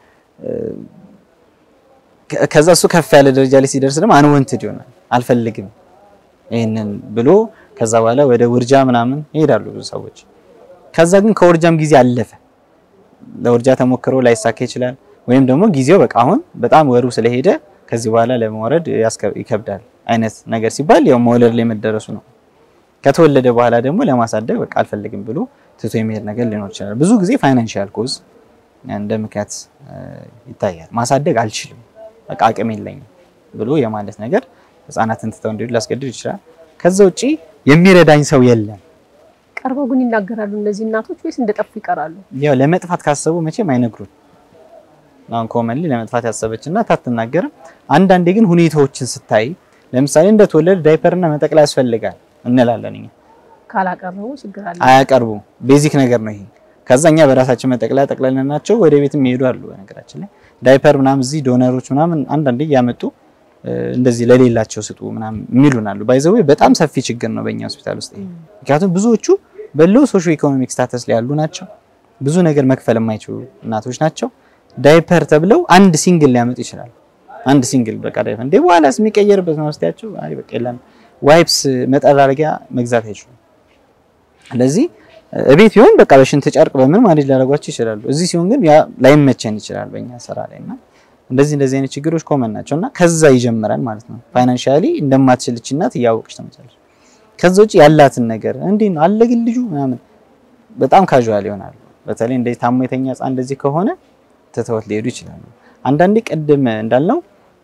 ከዛ እሱ ከፍ ያለ ደረጃ ላይ ሲደርስ ደግሞ አንወንትድ ይሆናል አልፈልግም ይሄንን ብሎ ከዛ በኋላ ወደ ውርጃ ምናምን ይሄዳሉ ብዙ ሰዎች። ከዛ ግን ከውርጃም ጊዜ አለፈ። ለውርጃ ተሞክሮ ላይሳካ ይችላል። ወይም ደግሞ ጊዜው በቃ አሁን በጣም ወሩ ስለሄደ ከዚህ በኋላ ለመውረድ ይከብዳል አይነት ነገር ሲባል ያው መውለድ ላይ መደረሱ ነው። ከተወለደ በኋላ ደግሞ ለማሳደግ በቃ አልፈልግም ብሎ ትቶ የሚሄድ ነገር ሊኖር ይችላል። ብዙ ጊዜ ፋይናንሻል ኮዝ እንደ ምክንያት ይታያል። ማሳደግ አልችልም፣ በቃ አቅም የለኝም ብሎ የማለት ነገር ህፃናትን ትተው እንዲሄዱ ሊያስገድድ ይችላል። ከዛ ውጪ የሚረዳኝ ሰው የለም። ቀርበው ግን ይናገራሉ እነዚህ እናቶች ወይስ እንደጠፉ ይቀራሉ? ያው ለመጥፋት ካሰቡ መቼም አይነግሩን። አሁን ኮመንሊ ለመጥፋት ያሰበች እናት አትናገርም። አንዳንዴ ግን ሁኔታዎችን ስታይ ለምሳሌ እንደተወለደ ዳይፐርና መጠቅለያ ያስፈልጋል እንላለን እኛ። ካላቀረቡ ችግር አለ። አያቀርቡም። ቤዚክ ነገር ነው ይሄ። ከዛ እኛ በራሳችን መጠቅለያ ጠቅለልናቸው ወደ ቤትም ይሄዱ አሉ። በነገራችን ላይ ዳይፐር ምናምን እዚህ ዶነሮች ምናምን አንዳንዴ እያመጡ እንደዚህ ለሌላቸው ስጡ ምናምን የሚሉን አሉ። ባይዘዌ በጣም ሰፊ ችግር ነው በእኛ ሆስፒታል ውስጥ ይሄ። ምክንያቱም ብዙዎቹ በሎው ሶሾ ኢኮኖሚክ ስታተስ ላይ ያሉ ናቸው። ብዙ ነገር መክፈል የማይችሉ እናቶች ናቸው። ዳይፐር ተብለው አንድ ሲንግል ሊያመጡ ይችላሉ። አንድ ሲንግል በቃ ዳይፐር እንዴ በኋላስ የሚቀየርበት ነው ወስዳቸው። አይ በቃ የለም ዋይፕስ መጠራረጊያ መግዛት አይችሉም። ስለዚህ እቤት ቢሆን በቃ በሽንት ጨርቅ በምን ማኔጅ ሊያደርጓቸው ይችላሉ። እዚህ ሲሆን ግን ያ ላይመቸን ይችላል በእኛ ስራ ላይ እና እንደዚህ እንደዚህ አይነት ችግሮች ኮመን ናቸው እና ከዛ ይጀምራል ማለት ነው። ፋይናንሻሊ እንደማትችልች እናት እያወቅች ትመጣለች። ከዛ ውጭ ያላትን ነገር እንዴ ነው አለ ግን ልጁ ምናምን በጣም ካዥዋል ይሆናሉ። በተለይ እንደዚህ ታሞ የተኛ ህፃን እንደዚህ ከሆነ ትተውት ሊሄዱ ይችላሉ። አንዳንዴ ቅድም እንዳልነው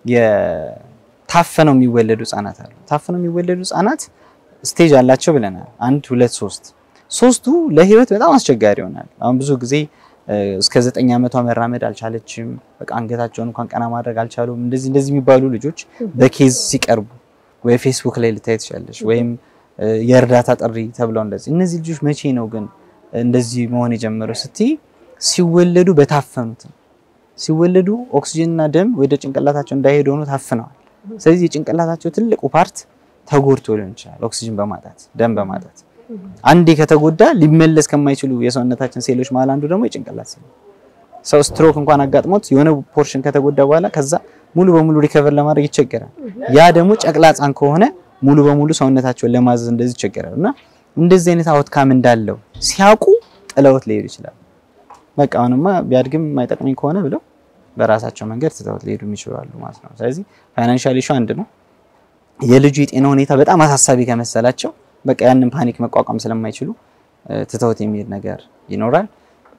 የታፈነው የሚወለዱ ህፃናት አሉ። ታፈነው የሚወለዱ ህፃናት ስቴጅ አላቸው ብለናል። አንድ ሁለት ሶስት ሶስቱ ለህይወት በጣም አስቸጋሪ ይሆናል። አሁን ብዙ ጊዜ እስከ ዘጠኝ ዓመቷ መራመድ አልቻለችም። በቃ አንገታቸውን እንኳን ቀና ማድረግ አልቻሉም። እንደዚህ እንደዚህ የሚባሉ ልጆች በኬዝ ሲቀርቡ ወይ ፌስቡክ ላይ ልታይ ትችላለች፣ ወይም የእርዳታ ጥሪ ተብለው እንደዚህ። እነዚህ ልጆች መቼ ነው ግን እንደዚህ መሆን የጀመረው ስትይ ሲወለዱ በታፈኑት ሲወለዱ ኦክሲጅንና ደም ወደ ጭንቅላታቸው እንዳይሄድ ሆኖ ታፍነዋል። ስለዚህ የጭንቅላታቸው ትልቁ ፓርት ተጎድቶ ሊሆን ይችላል፣ ኦክሲጅን በማጣት ደም በማጣት አንዴ ከተጎዳ ሊመለስ ከማይችሉ የሰውነታችን ሴሎች መሀል አንዱ ደግሞ የጭንቅላት ሴል። ሰው ስትሮክ እንኳን አጋጥሞት የሆነ ፖርሽን ከተጎዳ በኋላ ከዛ ሙሉ በሙሉ ሪከቨር ለማድረግ ይቸገራል። ያ ደግሞ ጨቅላ ሕፃን ከሆነ ሙሉ በሙሉ ሰውነታቸውን ለማዘዝ እንደዚህ ይቸገራል። እና እንደዚህ አይነት አውትካም እንዳለው ሲያውቁ ጥለውት ሊሄዱ ይችላል። በቃ አሁንማ ቢያድግም የማይጠቅመኝ ከሆነ ብለው በራሳቸው መንገድ ትተውት ሊሄዱ ይችላሉ ማለት ነው። ስለዚህ ፋይናንሻል ኢሹ አንድ ነው። የልጁ የጤና ሁኔታ በጣም አሳሳቢ ከመሰላቸው በቃ ያንን ፓኒክ መቋቋም ስለማይችሉ ትተውት የሚሄድ ነገር ይኖራል።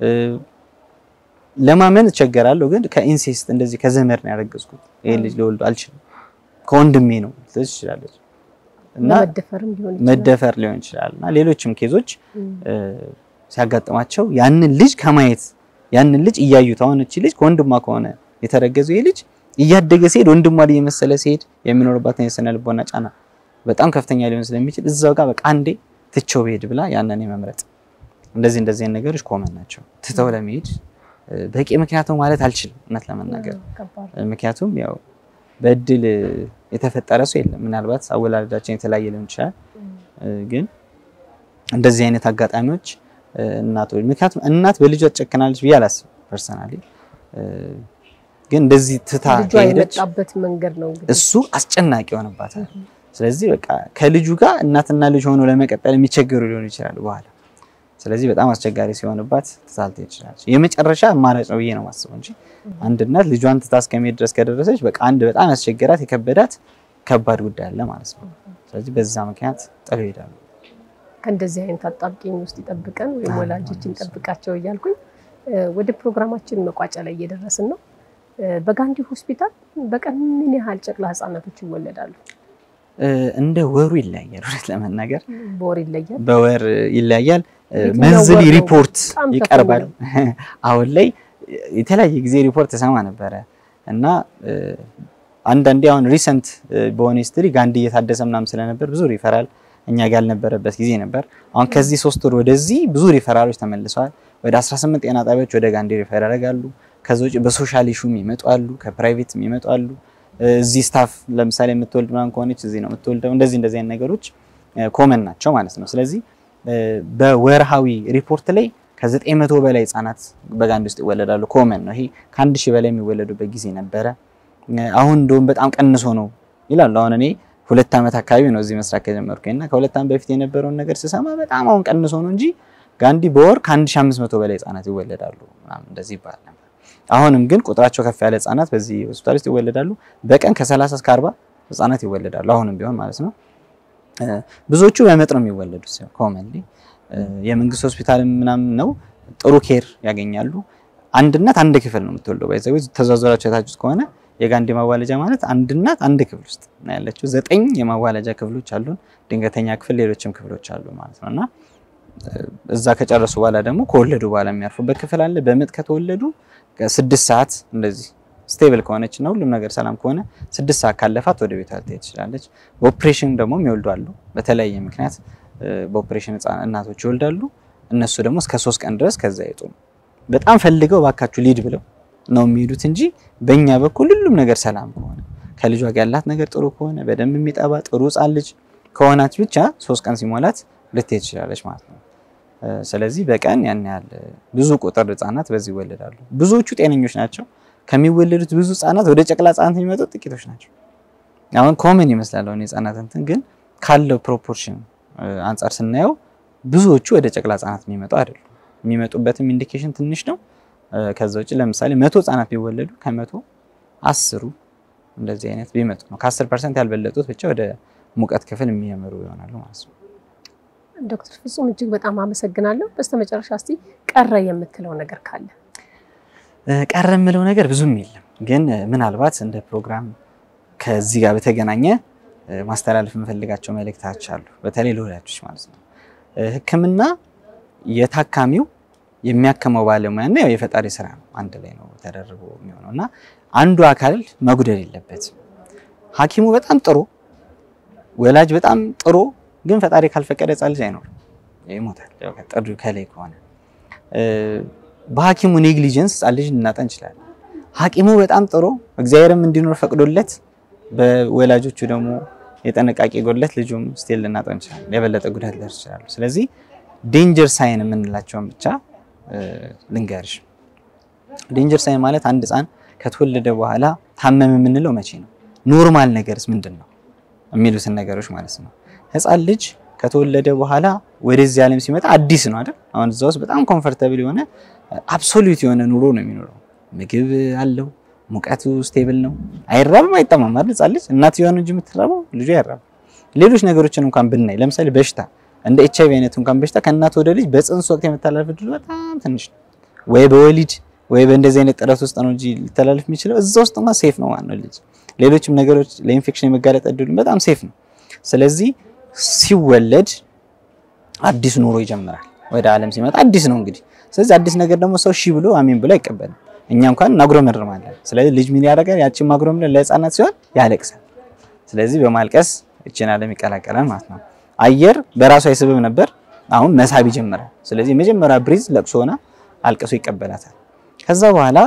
ለማመን እቸገራለሁ፣ ግን ከኢንሴስት እንደዚህ ከዘመድ ነው ያረገዝኩት ይሄ ልጅ ልወልድ አልችልም ከወንድሜ ነው ልትል ትችላለች እና መደፈርም ሊሆን ይችላል። መደፈር ሊሆን ይችላል እና ሌሎችም ኬዞች ሲያጋጥማቸው ያንን ልጅ ከማየት ያንን ልጅ እያዩት አሁን እቺ ልጅ ከወንድሟ ከሆነ የተረገዘው ይሄ ልጅ እያደገ ሲሄድ ወንድሟ ላይ የመሰለ ሲሄድ የሚኖርባትን የስነ ልቦና ጫና በጣም ከፍተኛ ሊሆን ስለሚችል እዛው ጋር በቃ አንዴ ትቼው ብሄድ ብላ ያንን የመምረጥ እንደዚህ እንደዚህ አይነት ነገሮች ኮመን ናቸው። ትተው ለመሄድ በቂ ምክንያት ነው ማለት አልችልም እውነት ለመናገር ከባድ ምክንያቱም ያው በእድል የተፈጠረ ሰው የለም። ምናልባት አወላለዳችን የተለያየ ሊሆን ይችላል። ግን እንደዚህ አይነት አጋጣሚዎች እናቶች ምክንያቱም እናት በልጇ ትጨክናለች ብዬ አላስብም ፐርሰናሊ። ግን እንደዚህ ትታ ልጇ ከሄደች የመጣበት መንገድ ነው እንግዲህ እሱ አስጨናቂ ይሆንባታል። ስለዚህ በቃ ከልጁ ጋር እናትና ልጅ ሆኖ ለመቀጠል የሚቸገሩ ሊሆኑ ይችላሉ በኋላ። ስለዚህ በጣም አስቸጋሪ ሲሆንባት ትታልት ይችላለች። የመጨረሻ አማራጭ ነው ብዬ ነው የማስበው እንጂ አንድ እናት ልጇን ትታ እስከመሄድ ድረስ ከደረሰች በቃ አንድ በጣም ያስቸገራት የከበዳት ከባድ ጉዳይ አለ ማለት ነው። ስለዚህ በዛ ምክንያት ጥለው ይሄዳሉ። ከእንደዚህ አይነት አጣብቂኝ ውስጥ ይጠብቀን ወይም ወላጆችን ጠብቃቸው እያልኩኝ እ፣ ወደ ፕሮግራማችን መቋጫ ላይ እየደረስን ነው። እ፣ በጋንዲ ሆስፒታል በቀን ምን ያህል ጨቅላ ህጻናቶች ይወለዳሉ? እ፣ እንደ ወሩ ይለያያል። እውነት ለመናገር በወር ይለያል። በወር ይለያያል። እ፣ የትኛው መንዝሊ ወር ነው ሪፖርት በጣም ከፍ ይቀርባል። የሚለው? አሁን ላይ የተለያየ ጊዜ ሪፖርት ተሰማ ነበረ እና እ፣ አንዳንዴ አሁን ሪሰንት በሆነ ሂስትሪ ጋንዲ እየታደሰ ምናምን ስለነበር ብዙ ሪፈራል እኛ ጋር ያልነበረበት ጊዜ ነበር። አሁን ከዚህ ሶስት ወር ወደዚህ ብዙ ሪፈራሎች ተመልሰዋል። ወደ 18 ጤና ጣቢያዎች ወደ ጋንዲ ሪፈር ያደርጋሉ። ከዛ ውጭ በሶሻል ኢሹም ይመጡ አሉ፣ ከፕራይቬት ይመጡ አሉ። እዚህ ስታፍ ለምሳሌ የምትወልድ ምናምን ከሆነች እዚህ ነው የምትወልደው። እንደዚህ እንደዚህ አይነት ነገሮች ኮመን ናቸው ማለት ነው። ስለዚህ እ፣ በወርሃዊ ሪፖርት ላይ ከዘጠኝ መቶ በላይ ህጻናት በጋንዲ ውስጥ ይወለዳሉ። ኮመን ነው ይሄ። ከአንድ ሺህ በላይ የሚወለዱበት ጊዜ ነበረ። እ፣ አሁን እንደውም በጣም ቀንሶ ነው ይላሉ። አሁን እኔ ሁለት ዓመት አካባቢ ነው እዚህ መስራት ከጀመርኩኝ እና ከሁለት ዓመት በፊት የነበረውን ነገር ስሰማ በጣም አሁን ቀንሶ ነው እንጂ ጋንዲ በወር ከ1500 በላይ ህጻናት ይወለዳሉ ምናምን እንደዚህ ይባል ነበር። አሁንም ግን ቁጥራቸው ከፍ ያለ ህጻናት በዚህ ሆስፒታል ውስጥ ይወለዳሉ። በቀን ከ30 እስከ 40 ህጻናት ይወለዳሉ። አሁንም ቢሆን ማለት ነው። እ፣ ብዙዎቹ በምጥ ነው የሚወለዱት ኮመንሊ የመንግስት ሆስፒታል ምናምን ነው ጥሩ ኬር ያገኛሉ። አንድ እናት አንድ ክፍል ነው የምትወልደው። ባይዘው ተዘዋወራችሁ የታችሁት ከሆነ የጋንዲ ማዋለጃ ማለት አንድ እናት አንድ ክፍል ውስጥ ነው ያለችው። ዘጠኝ የማዋለጃ ክፍሎች አሉን፣ ድንገተኛ ክፍል፣ ሌሎችም ክፍሎች አሉ ማለት ነው እና እዛ ከጨረሱ በኋላ ደግሞ ከወለዱ በኋላ የሚያርፉበት ክፍል አለ። በምጥ ከተወለዱ ስድስት ሰዓት እንደዚህ ስቴብል ከሆነች እና ሁሉም ነገር ሰላም ከሆነ ስድስት ሰዓት ካለፋት ወደ ቤቷ ልትሄድ ትችላለች። በኦፕሬሽን ደግሞ የሚወልዱ አሉ። በተለያየ ምክንያት በኦፕሬሽን ህጻን እናቶች ይወልዳሉ። እነሱ ደግሞ እስከ ሶስት ቀን ድረስ ከዛ አይወጡም። በጣም ፈልገው ባካችሁ ሊድ ብለው ነው የሚሄዱት እንጂ በእኛ በኩል ሁሉም ነገር ሰላም ከሆነ ከልጇ ጋር ያላት ነገር ጥሩ ከሆነ በደንብ የሚጠባ ጥሩ ህጻን ልጅ ከሆናች ብቻ ሶስት ቀን ሲሞላት ልትሄድ ትችላለች ማለት ነው። ስለዚህ በቀን ያን ያህል ብዙ ቁጥር ህጻናት በዚህ ይወለዳሉ። ብዙዎቹ ጤነኞች ናቸው። ከሚወለዱት ብዙ ህጻናት ወደ ጨቅላ ህጻናት የሚመጡት ጥቂቶች ናቸው። አሁን ኮመን ይመስላል አሁን የህጻናት እንትን ግን ካለው ፕሮፖርሽን አንጻር ስናየው ብዙዎቹ ወደ ጨቅላ ህጻናት የሚመጡ አይደሉም። የሚመጡበትም ኢንዲኬሽን ትንሽ ነው። ከዛ ውጭ ለምሳሌ መቶ ህጻናት ቢወለዱ ከመቶ አስሩ እንደዚህ አይነት ቢመጡ ነው። ከአስር ፐርሰንት ያልበለጡት ብቻ ወደ ሙቀት ክፍል የሚያመሩ ይሆናሉ ማለት ነው። ዶክተር ፍጹም እጅግ በጣም አመሰግናለሁ። በስተመጨረሻ እስቲ ቀረ የምትለው ነገር ካለ? ቀረ የምለው ነገር ብዙም የለም፣ ግን ምናልባት እንደ ፕሮግራም ከዚህ ጋር በተገናኘ ማስተላለፍ የምፈልጋቸው መልእክቶች አሉ። በተለይ ለወላጆች ማለት ነው። ሕክምና የታካሚው የሚያከመው ባለሙያና ያው የፈጣሪ ስራ ነው። አንድ ላይ ነው ተደርቦ የሚሆነው እና አንዱ አካል መጉደል የለበትም። ሐኪሙ በጣም ጥሩ፣ ወላጅ በጣም ጥሩ፣ ግን ፈጣሪ ካልፈቀደ ህጻን ልጅ አይኖርም፣ ይሞታል። ያው ከጥሪ ከላይ ከሆነ በሐኪሙ ኔግሊጀንስ ህጻን ልጅ ልናጣ እንችላለን። ሐኪሙ በጣም ጥሩ፣ እግዚአብሔርም እንዲኖር ፈቅዶለት፣ በወላጆቹ ደግሞ የጥንቃቄ ጎድለት ልጁም ስቴል ልናጣ እንችላለን። የበለጠ ጉዳት ሊደርስ ይችላሉ። ስለዚህ ዴንጀር ሳይን የምንላቸውን ብቻ ልንገርሽ። ዴንጀር ሳይን ማለት አንድ ህፃን ከተወለደ በኋላ ታመም የምንለው መቼ ነው? ኖርማል ነገርስ ምንድን ነው የሚሉትን ነገሮች ማለት ነው። ህፃን ልጅ ከተወለደ በኋላ ወደዚህ ዓለም ሲመጣ አዲስ ነው አይደል? አሁን እዛ ውስጥ በጣም ኮምፈርተብል የሆነ አብሶሉት የሆነ ኑሮ ነው የሚኖረው። ምግብ አለው፣ ሙቀቱ ስቴብል ነው፣ አይራብም፣ አይጠማም አይደል? ህፃን ልጅ እናትየዋ ነው እንጂ የምትራበው ልጁ አይራብም። ሌሎች ነገሮችን እንኳን ብናይ ለምሳሌ በሽታ እንደ ኤች አይቪ አይነት እንኳን በሽታ ከእናት ወደ ልጅ በፅንስ ወቅት የመተላለፍ እድሉ በጣም ትንሽ ነው። ወይ በወሊድ ወይ በእንደዚህ አይነት ጥረት ውስጥ ነው እንጂ ሊተላለፍ የሚችለው እዛ ውስጥ እንኳን ሴፍ ነው ማለት ነው ልጅ። ሌሎችም ነገሮች ለኢንፌክሽን የመጋለጥ እድሉ በጣም ሴፍ ነው። ስለዚህ ሲወለድ አዲስ ኑሮ ይጀምራል። ወደ ዓለም ሲመጣ አዲስ ነው እንግዲህ። ስለዚህ አዲስ ነገር ደግሞ ሰው ሺ ብሎ አሜን ብሎ አይቀበልም። እኛ እንኳን እናጉረመርማለን። ስለዚህ ልጅ ምን ያደርጋል? ያቺን ማጉረምረም ለህፃናት ሲሆን ያለቅሳል። ስለዚህ በማልቀስ ይችን ዓለም ይቀላቀላል ማለት ነው። አየር በራሱ አይስብም ነበር፣ አሁን መሳብ ይጀምራል። ስለዚህ የመጀመሪያ ብሪዝ ለቅሶ ሆና አልቅሶ ይቀበላታል። ከዛ በኋላ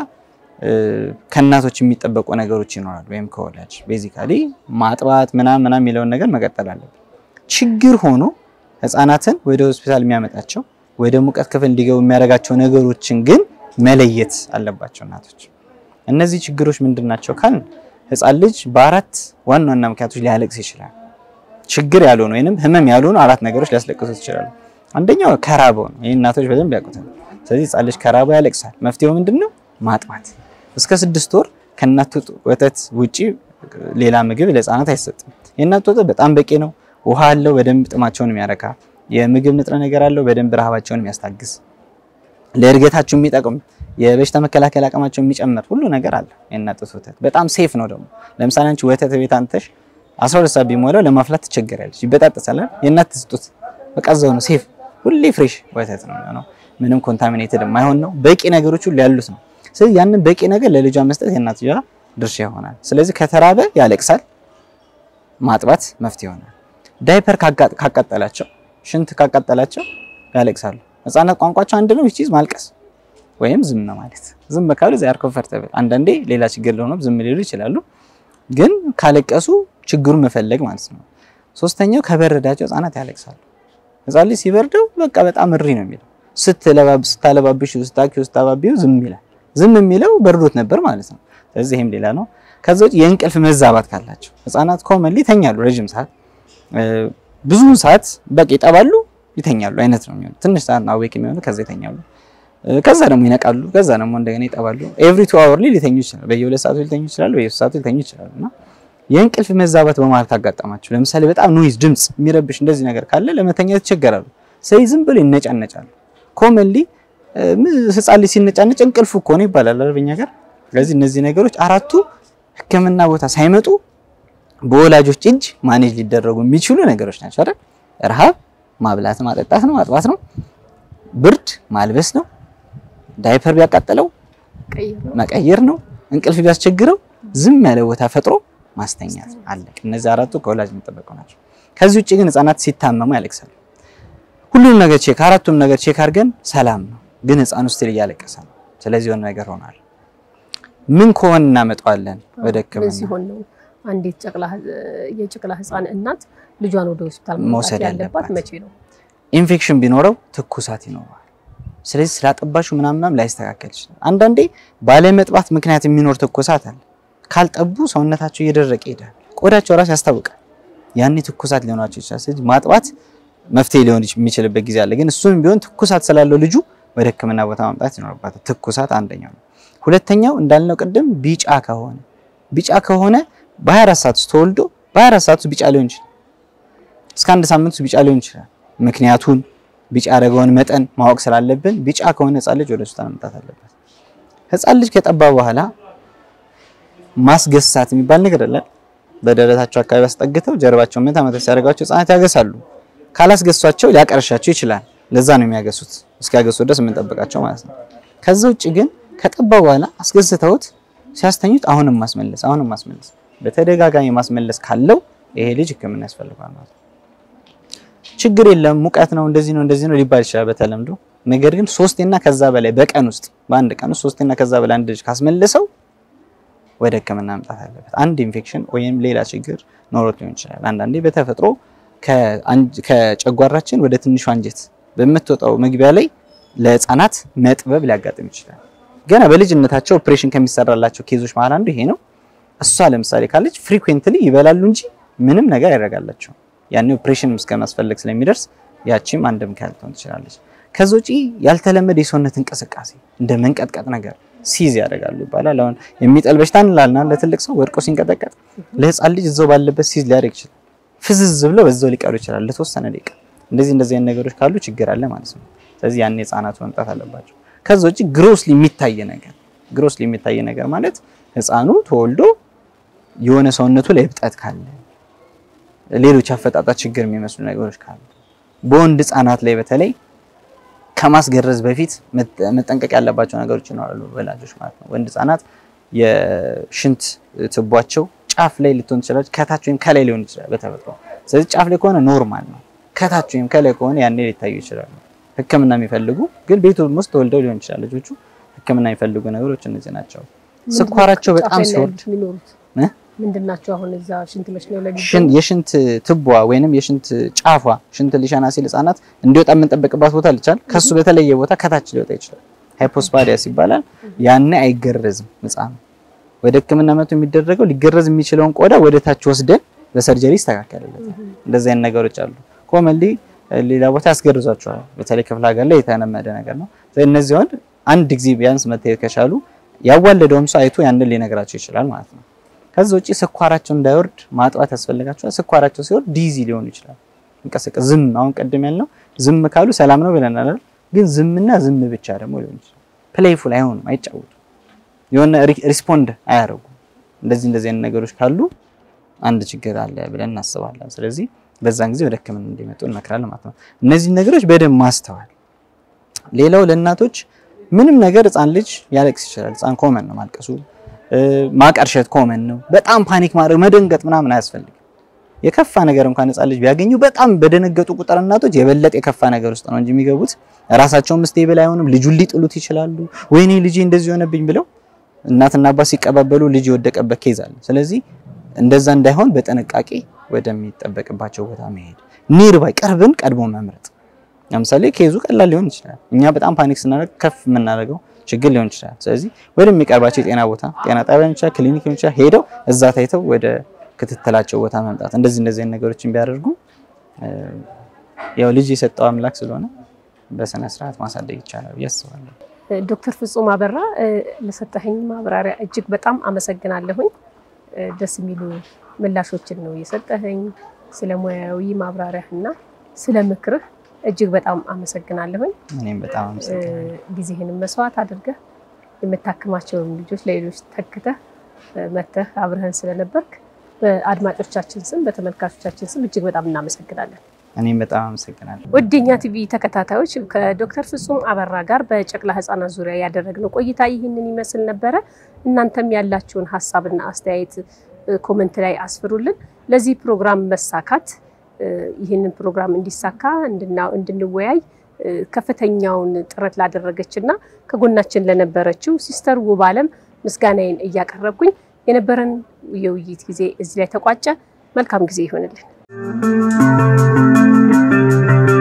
ከእናቶች የሚጠበቁ ነገሮች ይኖራሉ፣ ወይም ከወላጅ ቤዚካሊ ማጥባት ምናምን ምናምን የሚለውን ነገር መቀጠል አለብን። ችግር ሆኖ ህፃናትን ወደ ሆስፒታል የሚያመጣቸው ወደ ሙቀት ክፍል እንዲገቡ የሚያደርጋቸው ነገሮችን ግን መለየት አለባቸው እናቶች። እነዚህ ችግሮች ምንድን ናቸው ካልን ህፃን ልጅ በአራት ዋና ዋና ምክንያቶች ሊያለቅስ ይችላል። ችግር ያልሆኑ ወይንም ህመም ያልሆኑ አራት ነገሮች ሊያስለቅሱት ይችላሉ። አንደኛው ከራበው ነው። ይህ እናቶች በደንብ ያውቁታል። ስለዚህ ህፃን ልጅ ከራበው ያለቅሳል። መፍትሄው ምንድን ነው? ማጥባት። እስከ ስድስት ወር ከእናት ወተት ውጪ ሌላ ምግብ ለህፃናት አይሰጥም። የእናት ወተት በጣም በቂ ነው። ውሃ አለው፣ በደንብ ጥማቸውን የሚያረካ የምግብ ንጥረ ነገር አለው፣ በደንብ ረሃባቸውን የሚያስታግስ ለእድገታቸው የሚጠቅም የበሽታ መከላከል አቅማቸው የሚጨምር ሁሉ ነገር አለ። የእናት ጡት ወተት በጣም ሴፍ ነው። ደግሞ ለምሳሌ አንቺ ወተት ቤት አንተሽ 12 ሰዓት ቢሞላው ለማፍላት ትቸገሪያለሽ፣ ይበጣጠሳል። የእናት ጡት በቃ እዛው ነው ሴፍ፣ ሁሌ ፍሬሽ ወተት ነው የሚሆነው። ምንም ኮንታሚኔትድ የማይሆን ነው። በቂ ነገሮች ሁሉ ያሉት ነው። ስለዚህ ያንን በቂ ነገር ለልጇ መስጠት የእናትየዋ ድርሻ ይሆናል። ስለዚህ ከተራበ ያለቅሳል፣ ማጥባት መፍትሄ ይሆናል። ዳይፐር ካቃጠላቸው፣ ሽንት ካቃጠላቸው ያለቅሳሉ። ህፃናት ቋንቋቸው አንድ ነው፣ ዊችዝ ማልቀስ ወይም ዝም ማለት። ዝም ካሉ ዚያር ኮምፈርተብል። አንዳንዴ ሌላ ችግር ለሆነ ዝም ሊሉ ይችላሉ፣ ግን ካለቀሱ ችግሩን መፈለግ ማለት ነው። ሶስተኛው ከበረዳቸው ህፃናት ያለቅሳሉ። ህፃን ልጅ ሲበርደው በቃ በጣም እሪ ነው የሚለው። ስታለባብሽ፣ ስታኪው፣ ስታባቢው ዝም ይላል። ዝም የሚለው በርዶት ነበር ማለት ነው። ስለዚህ ይሄም ሌላ ነው። ከዛ ውጭ የእንቅልፍ መዛባት ካላቸው ህፃናት ኮመንሊ ይተኛሉ ረጅም ሰዓት፣ ብዙውን ሰዓት በቃ ይጠባሉ ይተኛሉ አይነት ነው የሚሆነው። ትንሽ ሰዓት ነው አዌክ የሚሆኑ ከዛ ይተኛሉ። ከዛ ደግሞ ይነቃሉ። ከዛ ደግሞ እንደገና ይጠባሉ። ኤቭሪ ቱ አወር ሊተኙ ይችላሉ። በየሁለት ሰዓቱ ሊተኙ ይችላሉ። በየሶስት ሰዓቱ ሊተኙ ይችላሉ። እና የእንቅልፍ መዛባት በመሀል ካጋጠማቸው ለምሳሌ በጣም ኖይዝ፣ ድምፅ የሚረብሽ እንደዚህ ነገር ካለ ለመተኛት ይቸገራሉ። ስለዚህ ዝም ብሎ ይነጫነጫሉ። ኮመንሊ ህፃን ልጅ ሲነጫነጭ እንቅልፉ እኮ ነው ይባላል አይደል በእኛ ጋር። ስለዚህ እነዚህ ነገሮች አራቱ ሕክምና ቦታ ሳይመጡ በወላጆች እጅ ማኔጅ ሊደረጉ የሚችሉ ነገሮች ናቸው አይደል? ረሃብ ማብላት ማጠጣት ነው፣ ማጥባት ነው። ብርድ ማልበስ ነው። ዳይፐር ቢያቃጥለው መቀየር ነው። እንቅልፍ ቢያስቸግረው ዝም ያለ ቦታ ፈጥሮ ማስተኛት አለ። እነዚህ አራቱ ከወላጅ የሚጠበቁ ናቸው። ከዚህ ውጭ ግን ህፃናት ሲታመሙ ያለቅሳሉ። ሁሉም ነገር ቼክ አራቱም ነገር ቼክ አድርገን ሰላም ነው፣ ግን ህፃኑ ስትል እያለቀሰ ነው። ስለዚህ የሆነ ነገር ሆኗል። ምን ከሆነ እናመጣዋለን ወደ ህክምና ሲሆን ነው አንዲት ጨቅላ የጨቅላ ህፃን እናት ልጇን ወደ ሆስፒታል መውሰድ መውሰድ ያለባት ያለባት። መቼ ነው? ኢንፌክሽን ቢኖረው ትኩሳት ይኖረዋል። ስለዚህ ስላጠባሹ ምናምናም ላይስተካከል ይችላል። አንዳንዴ ባለመጥባት ምክንያት የሚኖር ትኩሳት አለ። ካልጠቡ ሰውነታቸው እየደረቀ ይሄዳል። ቆዳቸው ራሱ ያስታውቃል። ያኔ ትኩሳት ሊሆናቸው ይችላል። ስለዚህ ማጥባት መፍትሄ ሊሆን የሚችልበት ጊዜ አለ። ግን እሱም ቢሆን ትኩሳት ስላለው ልጁ ወደ ህክምና ቦታ ማምጣት ይኖርባታል። ትኩሳት አንደኛው ነው። ሁለተኛው እንዳልነው ቅድም ቢጫ ከሆነ ቢጫ ከሆነ በ24 ሰዓት ውስጥ ተወልዶ በ24 ሰዓት ውስጥ ቢጫ ሊሆን ይችላል። እስከ አንድ ሳምንት ውስጥ ቢጫ ሊሆን ይችላል። ምክንያቱን ቢጫ ያደረገውን መጠን ማወቅ ስላለብን ቢጫ ከሆነ ህፃን ልጅ ወደ ሆስፒታል መምጣት አለበት። ህፃን ልጅ ከጠባ በኋላ ማስገሳት የሚባል ነገር አለ። በደረታቸው አካባቢ አስጠግተው ጀርባቸውን መታ መታ ሲያደርጋቸው ህፃናት ያገሳሉ። ካላስገሷቸው ሊያቀርሻቸው ይችላል። ለዛ ነው የሚያገሱት፣ እስኪያገሱ ድረስ የምንጠብቃቸው ማለት ነው። ከዛ ውጭ ግን ከጠባ በኋላ አስገዝተውት ሲያስተኙት አሁንም ማስመለስ አሁንም ማስመለስ በተደጋጋሚ ማስመለስ ካለው ይሄ ልጅ ህክምና ያስፈልገዋል ማለት ነው። ችግር የለም ሙቀት ነው እንደዚህ ነው እንደዚህ ነው ሊባል ይችላል በተለምዶ። ነገር ግን ሶስቴና ከዛ በላይ በቀን ውስጥ በአንድ ቀን ውስጥ ሶስቴና ከዛ በላይ አንድ ልጅ ካስመለሰው ወደ ህክምና መምጣት አለበት። አንድ ኢንፌክሽን ወይም ሌላ ችግር ኖሮት ሊሆን ይችላል። አንዳንዴ በተፈጥሮ ከጨጓራችን ወደ ትንሹ አንጀት በምትወጣው መግቢያ ላይ ለህፃናት መጥበብ ሊያጋጥም ይችላል። ገና በልጅነታቸው ኦፕሬሽን ከሚሰራላቸው ኬዞች መሀል አንዱ ይሄ ነው። እሷ ለምሳሌ ካለች ፍሪኩዌንትሊ ይበላሉ እንጂ ምንም ነገር ያደርጋላቸው ያኔ ኦፕሬሽን እስከማስፈለግ ስለሚደርስ ያቺም አንድ ምክንያት ልትሆን ትችላለች። ከዚ ውጪ ያልተለመደ የሰውነት እንቅስቃሴ እንደ መንቀጥቀጥ ነገር ሲዝ ያደርጋሉ ይባላል። አሁን የሚጠል በሽታ እንላልና ለትልቅ ሰው ወድቆ ሲንቀጠቀጥ ለህፃን ልጅ እዛው ባለበት ሲዝ ሊያደርግ ይችላል። ፍዝዝ ብለው በዛው ሊቀሩ ይችላል ለተወሰነ ደቂቃ። እንደዚህ እንደዚህ አይነት ነገሮች ካሉ ችግር አለ ማለት ነው። ስለዚህ ያኔ ህፃናቱ መምጣት አለባቸው። ከዛ ውጪ ግሮስሊ የሚታይ ነገር ግሮስሊ የሚታይ ነገር ማለት ህፃኑ ተወልዶ የሆነ ሰውነቱ ላይ እብጠት ካለ ሌሎች አፈጣጣት ችግር የሚመስሉ ነገሮች ካሉ በወንድ ህፃናት ላይ በተለይ ከማስገረዝ በፊት መጠንቀቅ ያለባቸው ነገሮች ይኖራሉ ወላጆች ማለት ነው። ወንድ ህፃናት የሽንት ትቧቸው ጫፍ ላይ ልትሆን ትችላለች፣ ከታች ወይም ከላይ ሊሆን ይችላል በተፈጥሮ። ስለዚህ ጫፍ ላይ ከሆነ ኖርማል ነው። ከታች ወይም ከላይ ከሆነ ያኔ ሊታዩ ይችላሉ። ህክምና የሚፈልጉ ግን ቤቱ ውስጥ ተወልደው ሊሆን ይችላል ልጆቹ ሕክምና የሚፈልጉ ነገሮች እነዚህ ናቸው። ስኳራቸው በጣም ሲወርድ የሚኖሩት እ? ምንድን ናቸው? አሁን እዛ ሽንት መሽናው ላይ ሽን- የሽንት ትቧ ወይንም የሽንት ጫፏ ሽንት ሊሸና ሲል ህጻናት እንዲወጣ የምንጠብቅባት ቦታ ልቻል ከሱ በተለየ ቦታ ከታች ሊወጣ ይችላል። ሃይፖስፓዲያስ ይባላል። ያኔ አይገረዝም ህጻኑ። ወደ ህክምና መቶ የሚደረገው ሊገረዝ የሚችለውን ቆዳ ወደ ታች ወስደን በሰርጀሪ ይስተካከልለታል። እንደዚህ አይነት ነገሮች አሉ። ኮመንሊ ሌላ ቦታ ያስገርዟቸዋል። በተለይ ክፍለ ሀገር ላይ የተለመደ ነገር ነው። ስለዚህ እነዚህ ወንድ አንድ ጊዜ ቢያንስ መታየት ከቻሉ ያዋለደውም ሰው አይቶ ያንን ሊነግራቸው ይችላል ማለት ነው። ከዛ ውጪ ስኳራቸው እንዳይወርድ ማጥዋት ያስፈልጋቸዋል። ስኳራቸው ሲወርድ ዲዚ ሊሆኑ ይችላል። እንቀሰቀስ ዝም አሁን ቀደም ያልነው ዝም ካሉ ሰላም ነው ብለናል አይደል? ግን ዝምና ዝም ብቻ ደግሞ ሊሆን ይችላል። ፕሌይፉል አይሆኑም፣ አይጫወቱም፣ የሆነ ሪስፖንድ አያደርጉም። እንደዚህ እንደዚህ አይነት ነገሮች ካሉ አንድ ችግር አለ ብለን እናስባለን። ስለዚህ በዛን ጊዜ ወደ ህክምና እንዲመጡ እንመክራለን ማለት ነው። እነዚህ ነገሮች በደንብ ማስተዋል። ሌላው ለእናቶች ምንም ነገር ህፃን ልጅ ያለቅስ ይችላል። ህፃን ኮመን ነው ማልቀሱ፣ ማቀርሸት ኮመን ነው። በጣም ፓኒክ ማድረግ መደንገጥ ምናምን አያስፈልግም። የከፋ ነገር እንኳን ህፃን ልጅ ቢያገኙ በጣም በደነገጡ ቁጥር እናቶች የበለጠ የከፋ ነገር ውስጥ ነው እንጂ የሚገቡት ራሳቸውም ስቴብል አይሆንም። ልጁን ሊጥሉት ይችላሉ። ወይኔ ልጄ እንደዚህ ሆነብኝ ብለው እናትና አባት ሲቀባበሉ ልጅ የወደቀበት ኬዝ አለ። ስለዚህ እንደዛ እንዳይሆን በጥንቃቄ ወደሚጠበቅባቸው ቦታ መሄድ፣ ኒርባይ ቅርብን ቀድሞ መምረጥ። ለምሳሌ ኬዙ ቀላል ሊሆን ይችላል። እኛ በጣም ፓኒክ ስናደርግ ከፍ የምናደርገው ችግር ሊሆን ይችላል። ስለዚህ ወደሚቀርባቸው የጤና ቦታ ጤና ጣቢያ ሊሆን ይችላል፣ ክሊኒክ ሊሆን ይችላል፣ ሄደው እዛ ታይተው ወደ ክትትላቸው ቦታ መምጣት። እንደዚህ እንደዚህ አይነት ነገሮችን ቢያደርጉ ያው ልጅ የሰጠው አምላክ ስለሆነ በስነ ስርዓት ማሳደግ ይቻላል ብዬ አስባለሁ። ዶክተር ፍጹም አበራ ለሰጠኸኝ ማብራሪያ እጅግ በጣም አመሰግናለሁኝ። ደስ የሚሉ ምላሾችን ነው የሰጠኸኝ። ስለ ሙያዊ ማብራሪያ እና ስለ ምክርህ እጅግ በጣም አመሰግናለሁኝ። እኔም በጣም አመሰግናለሁ። ጊዜህንም መስዋዕት አድርገህ የምታክማቸውን ልጆች ለሌሎች ተክተህ መተህ አብረህን ስለነበርክ በአድማጮቻችን ስም በተመልካቾቻችን ስም እጅግ በጣም እናመሰግናለን። እኔም በጣም አመሰግናለሁ። ወደኛ ቲቪ ተከታታዮች ከዶክተር ፍጹም አበራ ጋር በጨቅላ ህጻናት ዙሪያ ያደረግነው ቆይታ ይህንን ይመስል ነበረ። እናንተም ያላችሁን ሀሳብና አስተያየት ኮመንት ላይ አስፍሩልን። ለዚህ ፕሮግራም መሳካት ይህንን ፕሮግራም እንዲሳካ እንድንወያይ ከፍተኛውን ጥረት ላደረገች እና ከጎናችን ለነበረችው ሲስተር ውብ አለም ምስጋናዬን እያቀረብኩኝ የነበረን የውይይት ጊዜ እዚህ ላይ ተቋጨ። መልካም ጊዜ ይሆንልን።